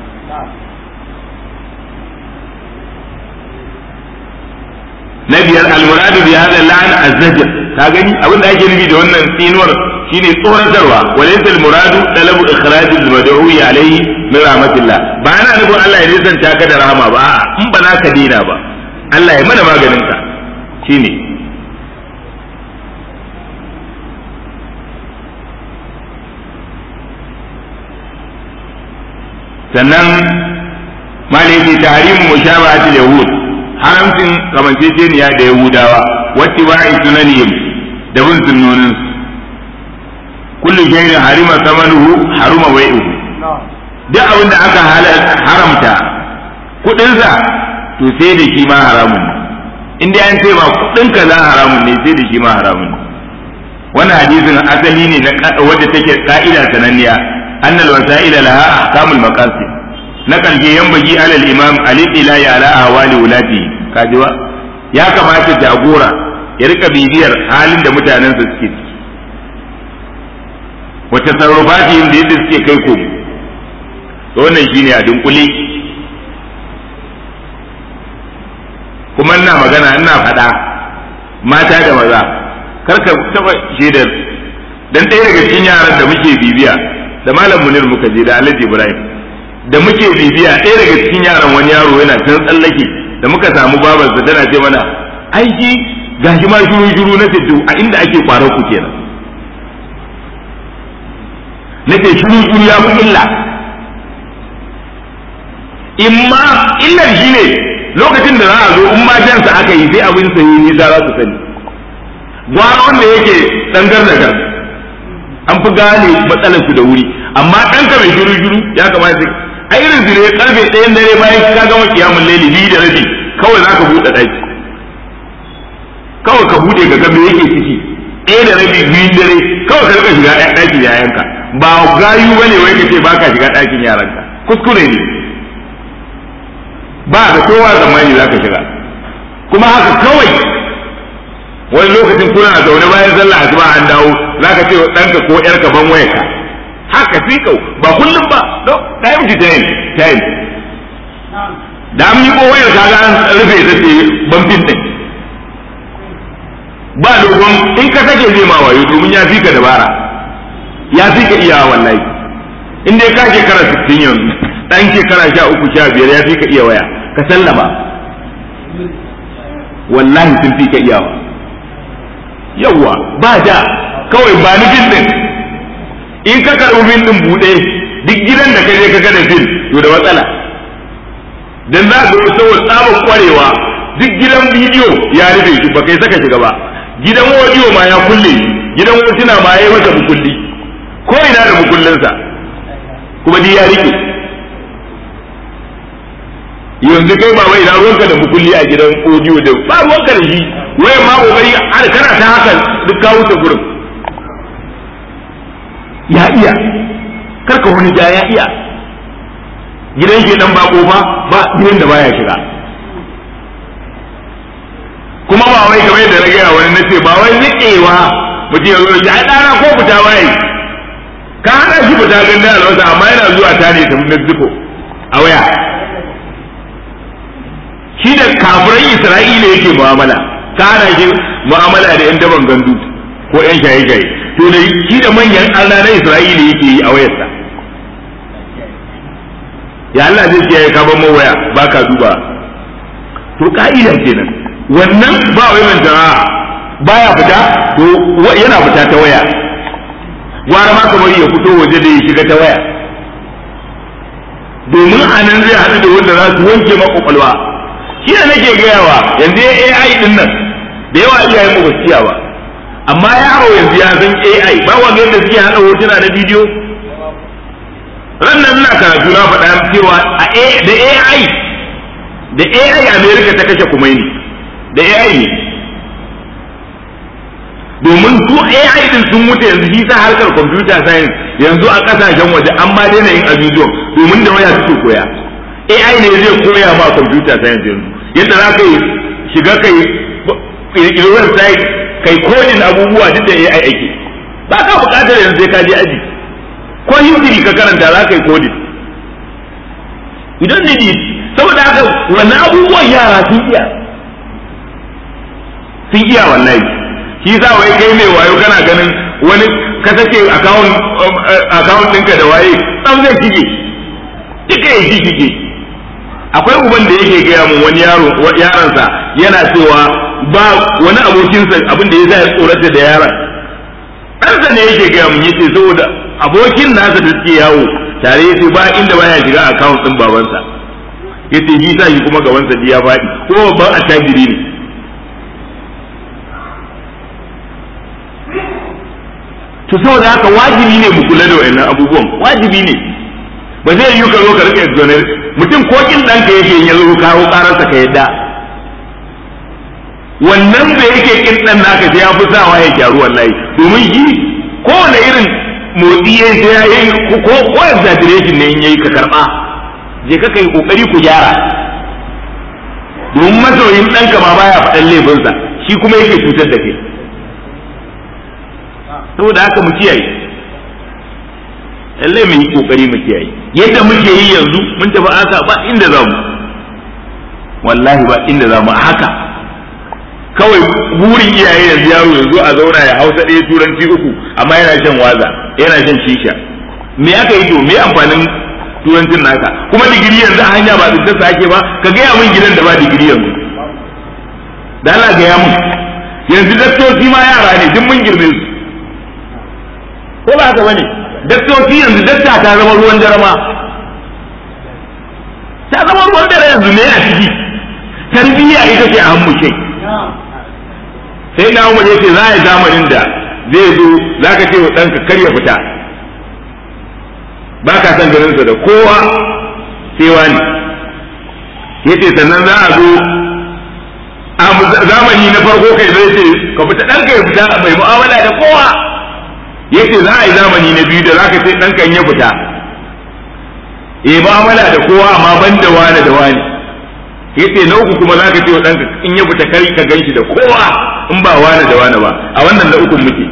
na biyar almuradu bi hada la'an azzajr ka gani abin da ake nufi da wannan tsinuwar shine tsoratarwa walaysa almuradu talabu ikhraj almad'u alayhi min rahmatillah ba ana nufin Allah ya nisanta ka da rahama ba a'a in ba za ka dina ba Allah ya mana maganin ka shine sannan malaki tahrimu mushabahatil yahud haramcin kamanceceniya da yahudawa wacce ba a sunanihim da bin sunnonin kullu shay'in harima samanuhu haruma bai'uhu duk abin da aka haramta kudinsa to sai da shi ma haramun in dai an ce ma kudin ka za haramun ne sai da shi ma haramun wannan hadisin asali ne na wadda take ka'ida sananniya annal wasa'ila laha ahkamul maqasid na kalge yambagi alal imam ali ila ya ala ahwali wulati kajiwa ya kamata jagora ya rika bibiyar halin da mutanen su suke ciki wata sarrafati da yadda suke kai ko to wannan shine a dunkule kuma ina magana ina faɗa mata da maza karka taba shaidar dan ɗaya daga cikin yaran da muke bibiya da malam munir muka je da alhaji ibrahim da muke bibiya ɗaya daga cikin yaran wani yaro yana can tsallake da muka samu babarsa tana ce mana aiki gashi ma shuru shuru na ce a inda ake kwarar ku kenan na ce shuru shuru ya fi illa imma illar shi ne lokacin da za a zo in ma jansa aka yi sai abin sa yi nisa za su sani gwara wanda yake dangar da gar an fi gane matsalar su da wuri amma ɗanka mai shuru shuru ya kamata a irin su ne karfe ɗayan dare bayan ka gama kiyamun laili biyu da rabi kawai za ka buɗe ɗaki kawai ka buɗe ka ga me yake ciki ɗaya da rabi biyun dare kawai ka rika shiga ɗakin yayanka ba gayu bane wai ka ce ba ka shiga ɗakin yaranka kuskure ne ba da kowa zamani za ka shiga kuma haka kawai wani lokacin kuna zaune bayan sallah asuba an dawo za ka ce ɗanka ko ƴarka ban wayarka haka sai kau ba kullum ba don time to time time da an miƙo wayar ka ga an rufe ta ce ban fin ɗin ba dogon in ka sake zai ma wayo domin ya fi ka dabara ya fi ka iya wallahi in dai ka shekara 60 yanzu dan shekara sha uku sha biyar ya fi ka iya waya ka sallama wallahi sun fi ka iyawa yawwa ba da kawai ba ni fin ɗin in ka karɓi fil ɗin buɗe duk gidan da ka je ka gada fil to da matsala dan za ka ga saboda tsabar kwarewa duk gidan bidiyo ya rufe shi ba kai saka shiga ba gidan audio ma ya kulle gidan hotuna ma ya yi masa bukulli ko ina da bukullinsa kuma duk ya rike yanzu kai ba wai ina ruwanka da bukulli a gidan audio da ba ruwanka da shi wai ma kokari har kana ta haka duk ka wuce gurin ya iya karka wani ja ya iya gidan shi dan bako ba ba gidan da baya shiga kuma ba wai kamar yadda na gaya wani nace ba wai niƙewa mutum ya zo ya ɗana ko fita waye ka hana shi fita ganda alwasa amma yana zuwa ta ne tafi Mexico a waya shi da kafiran Isra'ila yake mu'amala ka hana shi mu'amala da yan daban gandu ko yan shaye-shaye to da shi da manyan Allah na Isra'ila yake yi a wayarsa ya Allah zai ce ya kaban mawaya ba ka duba to ka'ida kenan wannan ba wai manta baya fita to yana fita ta waya gwara ma kamar ya fito waje da ya shiga ta waya domin a nan zai haɗu da wanda za su wanke makwakwalwa shi ne nake gayawa yanzu ya AI din nan da yawa iyayen mu gaskiya ba amma yaro yanzu ya san AI ba wanda yadda suke haɗa hotuna na bidiyo rannan ina karatu na faɗa cewa a da AI da AI America ta kashe Kumaini da AI ne domin su AI din sun mutu yanzu shi sa harkar computer science yanzu a kasashen waje an ma daina yin abubuwan domin da waya suke koya AI ne zai koya ma computer science yanzu yadda za ka yi shiga kai ƙirƙiri website kai kodin abubuwa duk da AI ake ba ka buƙatar yanzu sai ka je aji ko history ka karanta za ka yi kodin idan ne saboda haka wannan abubuwan yara sun iya sun iya wallahi shi sa wai kai mai wayo kana ganin wani ka sake account ɗinka da waye tsam zai shige duka ya shi shige akwai uban da yake gaya mun wani yaro yaransa yana cewa ba wani abokinsa abin da ya sa ya tsorata da yaron ɗansa ne yake gaya mun yace saboda abokin nasa da suke yawo tare yace ba inda baya shiga account ɗin babansa yace ji sa shi kuma gabansa ya faɗi ko babban attajiri ne to saboda haka wajibi ne mu kula da wayannan abubuwan wajibi ne ba zai yi ka zo ka rika exoner mutum ko kin ɗanka yake ya zo kawo ƙararsa ka yadda wannan da yake kin ɗan naka sai ya fi sawa ya gyaru wallahi domin shi kowane irin motsi ya sai ya yi ko ko exaggeration ne in yayi ka karɓa je ka kai kokari ku gyara domin masoyin ɗanka ma baya faɗan laifinsa shi kuma yake cutar da kai saboda haka mu kiyaye lallai mu yi kokari mu kiyaye yadda muke yi yanzu mun tafi aka ba inda za mu wallahi ba inda za mu haka kawai burin iyaye yanzu yaro yanzu a zauna ya hausa ɗaya turanci uku amma yana shan waza yana shan shisha me aka yi to me amfanin turancin naka kuma digiri yanzu a hanya ba tsintarsa ake ba ka gaya min gidan da ba digiri yanzu da Allah gaya min yanzu daktoci ma yara ne duk mun girme su ko ba haka bane daktoci yanzu dakta ta zama ruwan jarama ta zama ruwan dare yanzu ne a ciki tarbiyya ita ce a hannu kai sai na umar yace za a yi zamanin da zai zo za ka ce wa ɗanka kar ya fita ba ka san ganinsa da kowa sai wani yace sannan za a zo a zamani na farko kai zai ce ka fita ɗanka ya fita mai mu'amala da kowa yace za a yi zamani na biyu da za ka ce ɗanka ya fita e mu'amala da kowa amma ban da wani da wani yace na uku kuma za ka ce wa ɗanka in ya fita kar ka ganshi da kowa in ba wani da wani ba a wannan na ukun muke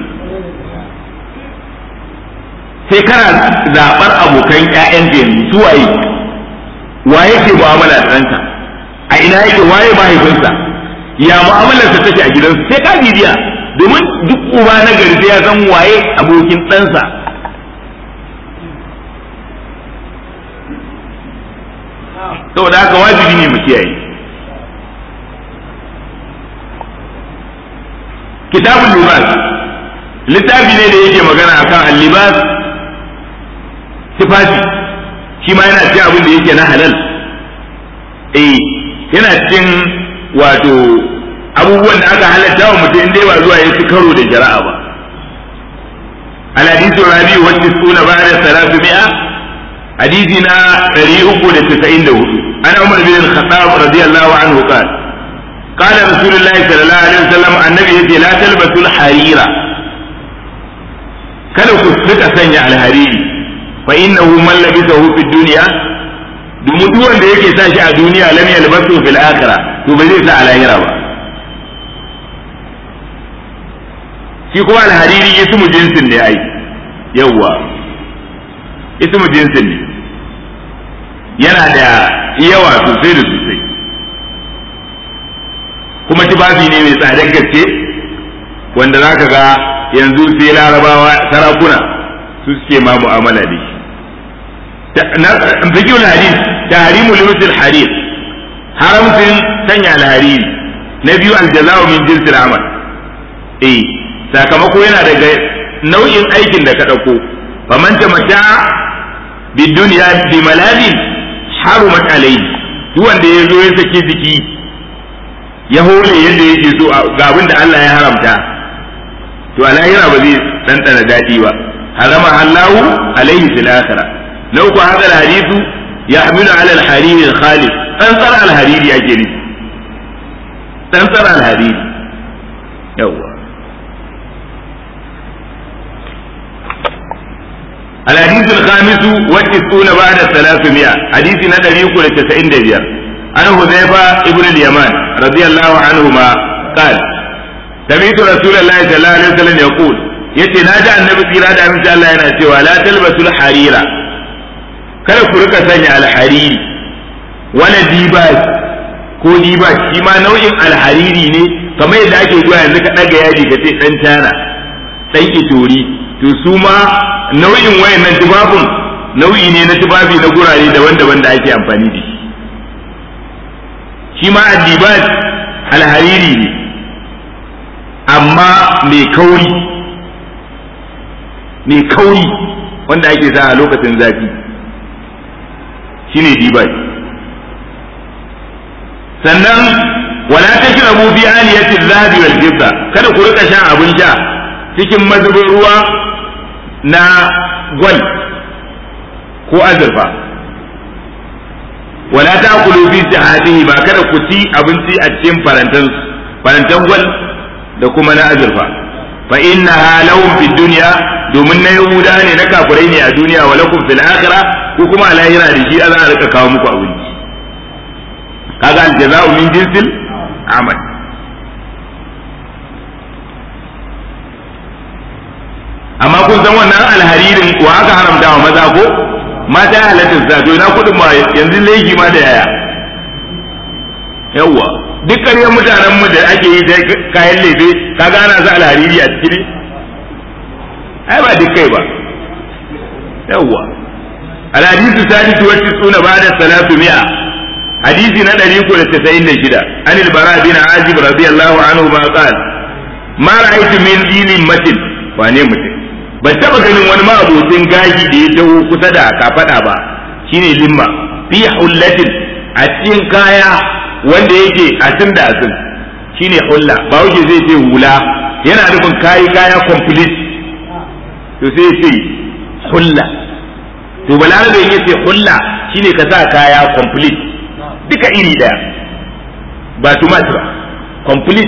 sai kana zaɓar abokan ƴaƴan da yanzu su waye waye ke mu'amala da ɗanka a ina yake waye mahaifinsa ya mu'amalarsa take a gidansu sai ka bibiya domin duk uba na gari sai ya san waye abokin ɗansa saboda haka wajibi ne mu kiyaye kitabul libas littafi ne da yake magana akan al-libas tufafi shi ma yana cikin abin da yake na halal eh yana cikin wato abubuwan da aka halatta wa mutum dai ba zuwa ya ci karo da jara'a ba al-hadithu rabi wa tisuna ba'da salatu mi'a hadisi na 394 ana umar bin al-khattab radiyallahu anhu qala قال رسول الله صلى الله عليه وسلم النبي يقول لا تلبسوا الحرير kada ku rika sanya alhariri fa innahu man labisahu fi dunya domin duk wanda yake sa shi a duniya lam yalbasu fil akhirah to ba zai sa a lahira ba shi kuma alhariri ismu jinsin ne ai yawwa ismu jinsin ne yana da yawa sosai da sosai kuma tufafi ne mai tsadar gaske wanda za ka ga yanzu sai larabawa sarakuna su suke ma mu'amala da shi fikiyul hadis tahrimu limusil harir haramcin sanya alhariri na biyu aljaza'u min jinsil amal eh sakamako yana daga nau'in aikin da ka dauko faman tamata bid dunya bi maladin harumat alayhi duk wanda ya zo ya saki jiki ya hole yadda yake so ga abin da Allah ya haramta to a lahira ba zai ɗanɗana daɗi ba harama Allahu alaihi fil akhira na uku hadal hadithu yahmilu ala al-hariri al-khalis tsantsar al-hariri ake nufi tsantsar al-hariri yawwa الحديث الخامس والتسعون بعد الثلاثمائة حديث ندري يقول التسعين دبير عن حذيفة ابن اليمان رضي الله عنهما قال سمعت رسول الله صلى الله عليه وسلم يقول yace na ji annabi tsira da aminci Allah yana cewa la talbasul harira kada ku rika sanya alhariri wala dibas ko dibas shi ma nau'in alhariri ne kamar yadda ake zuwa yanzu ka daga yaji ka ce dan tana dan itori to su ma nau'in wayannan tubabun nau'i ne na tubabi na gurare daban-daban da ake amfani da shi shi ma addibat alhariri ne amma mai kauri mai kauri wanda ake sa a lokacin zafi shine dibat sannan wala tashrabu bi aliyati dhahabi wal fidda kada ku rika shan abin sha cikin mazubin ruwa na gwal ko azurfa wala ta kulu fi sihatihi ba kada ku ci abinci a cikin farantan farantan gwal da kuma na azurfa fa innaha lahum fi dunya domin na yahuda ne na kafirai ne a duniya wa lakum fil akhirah ko kuma a lahira da shi za a rika kawo muku abinci kaga aljaza'u min jinsil amal amma kun san wannan alharirin ko aka haramta wa maza ko mata ya halatta sa to ina kudin ma yanzu laifi ma da yaya yawwa duk ƙaryar mutanen mu da ake yi da kayan lefe kaga ana sa alhariri a cikin ai ba duk kai ba yawwa alhadisu sadisu wacce suna ba da salatu mi'a hadisi na ɗari uku da tasa'in da shida an ilbara bin azib radiyallahu anhu ma qala ma ra'aytu min dinin matin wane mutum ban taba ganin wani ma'abocin gashi da ya taho kusa da kafada ba shine limma fi hullatin a cikin kaya wanda yake asin da asin shine hulla ba wuce zai ce hula yana nufin kayi kaya complete to sai ce hulla to balarabe ya ce hulla shine ka sa kaya complete duka iri daya ba tumat ba complete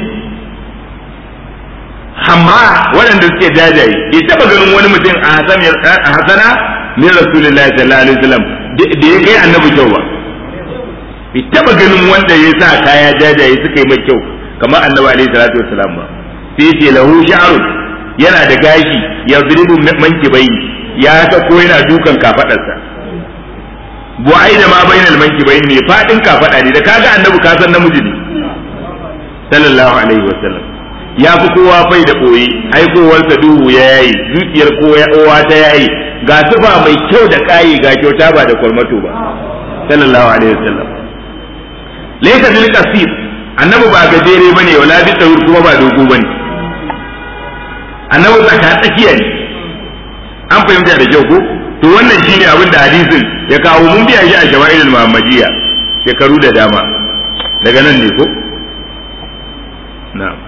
amma waɗanda suke jajaye bai taɓa ganin wani mutum a hasana min rasulullahi sallallahu alaihi wasallam da ya kai annabi kyau ba bai taɓa ganin wanda ya sa kaya jajaye suka yi mai kyau kamar annabi alaihi salatu wasallam ba sai ce lahu sha'run yana da gashi ya zuribu manki bai ya ta ko yana dukan kafadarsa bu'ai da ma bainal manki bai ne fadin kafada ne da kaga annabi ka san namiji ne sallallahu alaihi wasallam ya fi kowa fai da ɓoye aikowarsa duhu ya yayi zuciyar kowa ta yayi ga sufa mai kyau da kayi ga kyauta ba da kwarmato ba sallallahu alaihi wasallam laysa bil qasir annabi ba gajere bane wala bi tawur kuma ba dogo bane annabi tsaka tsakiya ne an fahimta da kyau ko to wannan shine abin da hadisin ya kawo mun biya shi a shama'ilul muhammadiyya shekaru da dama daga nan ne ko na'am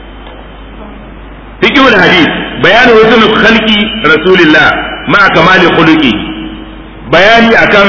فقه الحديث بيان حسن خلق رسول الله مع كمال خلقه bayani akan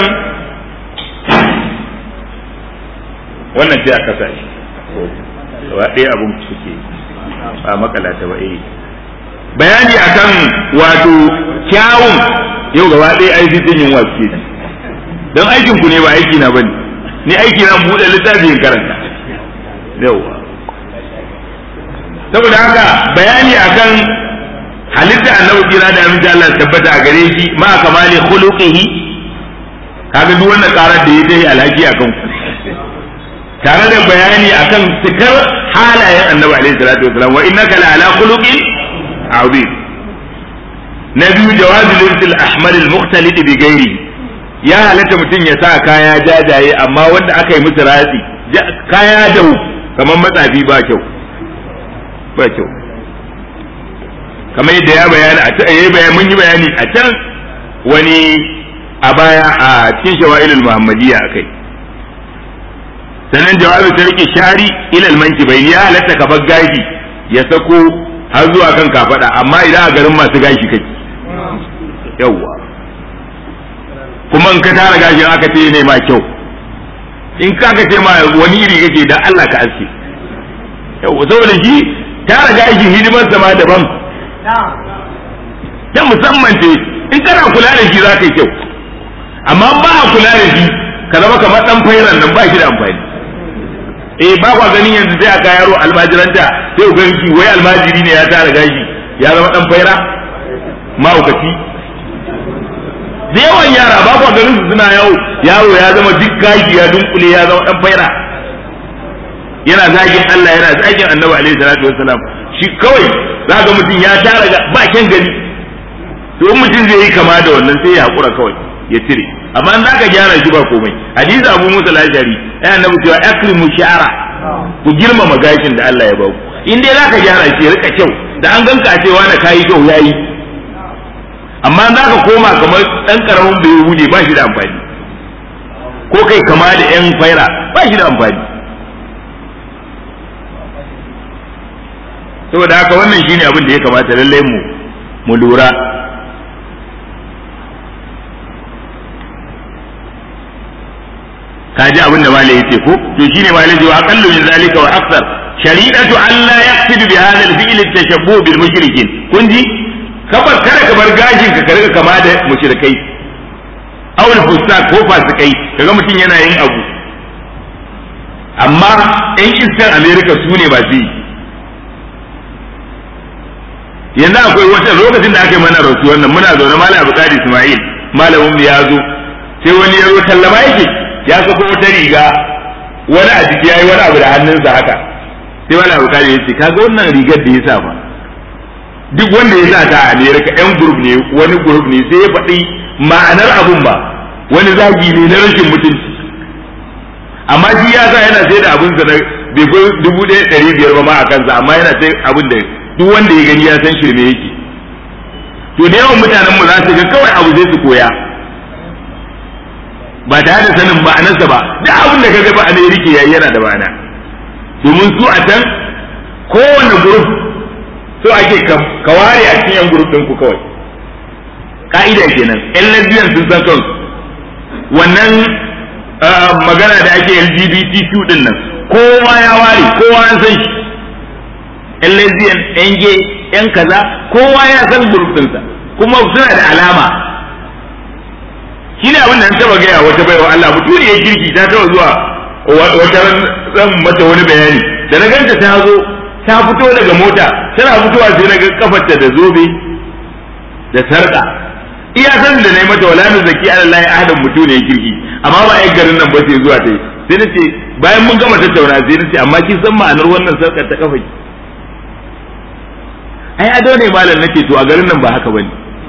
wannan sai aka sa shi gaba ɗaya abin suke ba makala ta ba eh bayani akan wato kyawun yau gaba ɗaya aiki sun yin wasu don aikin ku ne ba aiki na bane ni aiki na buɗe littafin karanta yauwa saboda haka bayani akan halitta annabi kira da aminci Allah tabbata a gare shi ma kamali khuluqihi kaga duk wannan karar da ya dai alhaki akan ku tare da bayani akan cikar halayen annabi alaihi salatu wasalam wa innaka la ala khuluqin azim na biyu jawazi lirsil ahmar al mukhtalid bi ghairi ya halatta mutum ya sa kaya jajaye amma wanda aka yi musu ratsi kaya da kamar matsafi ba kyau ba kyau kamar yadda ya bayani a can yayi bayani mun yi bayani a can wani a baya a cikin shawa'ilul muhammadiyya akai sannan jawabi ta rike shari ilal manki bai ya halatta ka bar gashi ya sako har zuwa kan kafada amma idan a garin masu gashi kake yawwa kuma in ka tara gashin aka ce ne ma kyau in ka ka ce ma wani iri kake dan Allah ka aske yau saboda shi tara gashin hidimar sama daban ta musamman ce in kana kula da shi za ka yi kyau amma ba a kula da shi ka zama kamar dan fairan nan ba shi da amfani eh ba kwa ganin yanzu sai aka yaro almajiranta sai ku ganki wai almajiri ne ya tara gashi ya zama dan faira mahaukaci da yawan yara ba kwa ganin su suna yau yaro ya zama duk gashi ya dunkule ya zama dan faira yana zagin Allah yana zagin Annabi alaihi salatu wassalam shi kawai zaka mutum ya tara ba kyan gani to in mutum zai yi kama da wannan sai ya hakura kawai ya cire amma in zaka gyara shi ba komai hadisi Abu Musa al-Ashari ai annabi cewa akrimu sha'ara ku girmama gashin da Allah ya baku in dai zaka gyara shi rika kyau da an ganka a cewa na kayi kyau yayi amma zaka koma kamar dan karamin bai hude ba shi da amfani ko kai kama da yan faira ba shi da amfani saboda haka wannan shine abin da ya kamata lallai mu mu lura kaji abin da malai yace ko to shine malai ji wa aqallu min zalika wa akthar shari'atu an la yaqsidu bi hadha al-fi'l at-tashabbuh bil mushrikin kun ji kabar kada ka bar gashin ka ka riga kama da mushrikai aw al-fusaq ko fasikai kaga mutum yana yin abu amma ɗan iskan america su ne ba su yi yanzu akwai wata lokacin da aka yi mana rasuwar nan muna zaune malam abukari ismail malamin mu ya zo sai wani ya zo tallama yake ya sako wata riga wani a jiki yayi wani abu da hannunsa haka sai wani abu kare yace kaga wannan rigar da ya sa ba duk wanda ya sa ta a America yan group ne wani group ne sai ya faɗi ma'anar abun ba wani zagi ne na rashin mutunci amma shi ya sa yana sai da abun sa na bai fi dubu ɗaya ɗari biyar ba ma a kansa amma yana sai abun da duk wanda ya gani ya san shirme yake to da yawan mutanen mu za su ga kawai abu zai su koya ba tare da sanin ma'anarsa ba duk abin da kaga ba a ne rike yayi yana da ma'ana domin su a can kowane group so ake ka ware a cikin yan group ɗin ku kawai ka'ida kenan yan lesbian sun san kansu wannan magana da ake LGBTQ din nan kowa ya ware kowa ya san shi yan lesbian yan gay yan kaza kowa ya san group ɗinsa kuma suna da alama shine abin da na taba gaya wata baiwa Allah mutune ya kirki ta taba zuwa wata zan mata wani bayani da na ganta ta zo ta fito daga mota tana fitowa sai na ga kafarta da zobe da sarka iya san da nayi mata wala zaki Allah ya ahadan mutune ya kirki amma ba ai garin nan ba sai zuwa tai sai na ce bayan mun gama tattauna sai na ce amma kin san ma'anar wannan sarkar ta kafa ai ado ne malam nace to a garin nan ba haka bane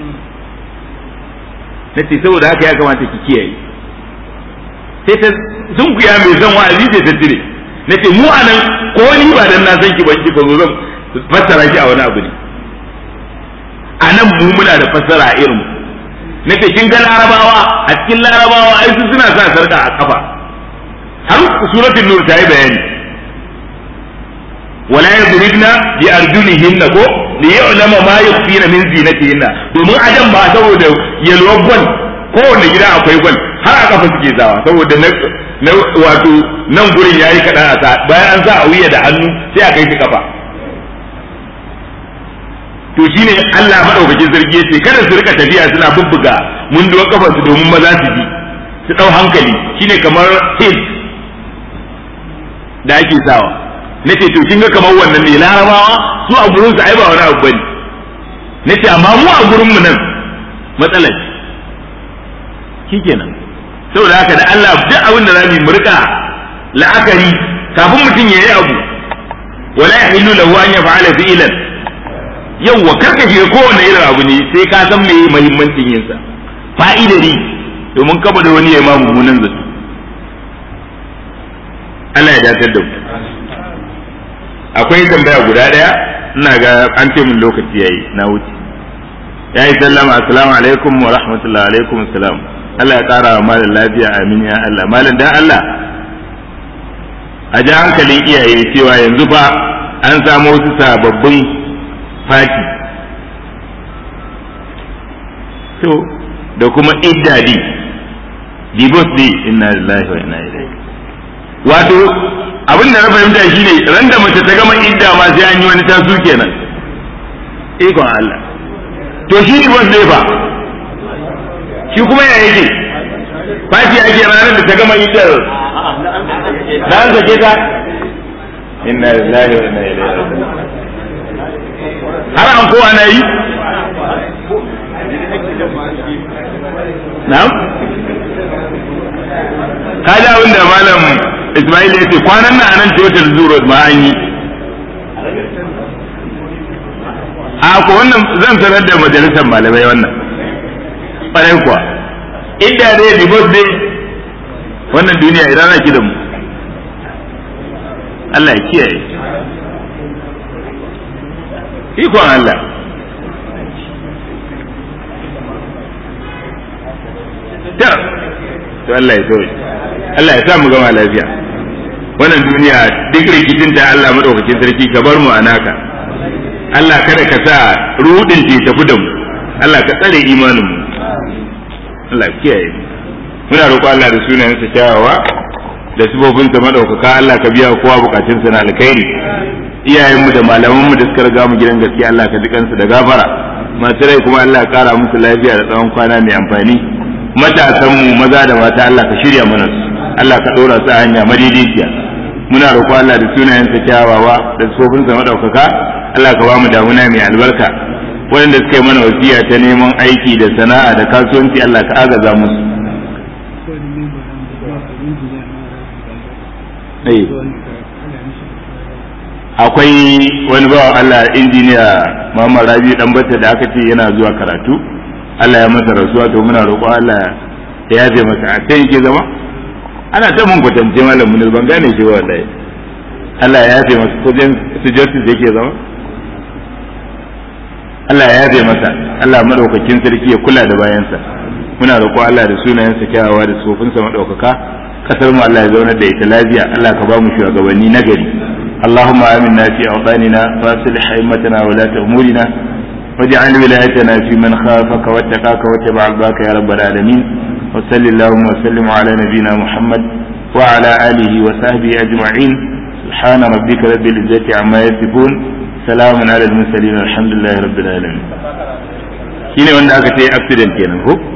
nace saboda haka ya kamata ki kiyaye sai ta sun kuya mai zan wa'azi sai ta tire nace mu anan ko ni ba dan na san ki ban kika zo zan fassara ki a wani abu ne anan mu muna da fassara a irin nace kin ga larabawa a cikin larabawa ai su suna sa sarka a kafa har suratul nur ta yi bayani wala yadribna bi arjulihinna ko li ya'lama ma yukhfina min zinatihinna domin adam ba saboda yalwar gwal kowanne gida akwai gwal har a kafa suke zawa saboda na wato nan gurin yayi kaɗan a sa bayan an sa a wuya da hannu sai a kai shi kafa to shine Allah madaukakin sarki yace kada su rika tafiya suna bubbuga mun duwa kafa su domin maza su bi su dau hankali shine kamar hil da ake sawa nace to kin ga kamar wannan ne larabawa su a gurin su ai ba wani abu bane nace amma mu a gurin mu nan matsalar shikenan saboda haka da Allah duk abin da zamu mu rika la'akari kafin mutum yayi abu wala yahillu lahu an yaf'ala fi'lan yawwa karka shiga kowanne irin abu ne sai ka san me muhimmancin yin sa fa'idari domin kaba da wani ya ma mummunan zato Allah ya dakatar da mu akwai tambaya guda daya ina ga an ce mun lokaci yayi na wuce ya yi sallama assalamu alaikum wa rahmatullahi alaikum assalam Allah ya kara wa malam lafiya amin ya Allah malam dan Allah a ji hankalin iyaye cewa yanzu fa an samu wasu sababbin fati to da kuma iddadi divorce day inna lillahi wa inna ilaihi wato abin da na fahimta shine ran da mace ta gama idda ma sai an yi wani tasu kenan ikon Allah to shi divorce day fa shi kuma ya yake fati ake ranar da ta gama iddar da an sake ta inna lillahi wa inna ilaihi raji'un har an kowa na yi na'am ka ji abin da malam Ismail ya ce kwanan nan anan total zuro ma an yi a ko wannan zan sanar da majalisar malamai wannan ƙwarai kuwa inda dai divorce dai wannan duniya idan na da mu Allah ya kiyaye ikon Allah ta to Allah ya sauke Allah ya sa mu gama lafiya wannan duniya duk rikicin ta Allah madaukakin sarki ka bar mu a naka Allah kada ka sa rudin ce tafi da mu Allah ka tsare imanin mu Allah ya kiyaye muna roƙo Allah da sunayensa kyawawa da sifofinsa madaukaka Allah ka biya kowa bukatunsa na alkhairi iyayenmu da malamanmu da suka riga mu gidan gaskiya Allah ka dukansu da gafara masu rai kuma Allah ya kara musu lafiya da tsawon kwana mai amfani matasanmu maza da mata Allah ka shirya mana su Allah ka ɗora su a hanya madaidaiciya muna roƙo Allah da sunayensa kyawawa da tsofinsa madaukaka Allah ka ba mu damuna mai albarka waɗanda suka yi mana wasiya ta neman aiki da sana'a da kasuwanci Allah ka agaza musu akwai wani bawa Allah injiniya Muhammad Rabi dan bata da aka ce yana zuwa karatu Allah ya masa rasuwa to muna roƙo Allah ya yafe masa a kan yake zama ana ta mun kwatance malam mun ban gane shi wallahi Allah ya yafe masa ko dan su justice yake zama Allah ya yafe masa Allah madaukakin sarki ya kula da bayansa muna roƙo Allah da sunayensa kyawawa da tsofinsa madaukaka kasar mu Allah ya zaunar da ita lafiya Allah ka ba mu shugabanni nagari اللهم آمنا في أوطاننا وأصلح أئمتنا ولاة أمورنا واجعل ولايتنا في من خافك واتقاك واتبع رضاك يا رب العالمين وصل اللهم وسلم على نبينا محمد وعلى آله وصحبه أجمعين سبحان ربك رب العزة عما يصفون سلام على المرسلين الحمد لله رب العالمين shine wanda aka ce accident kenan ko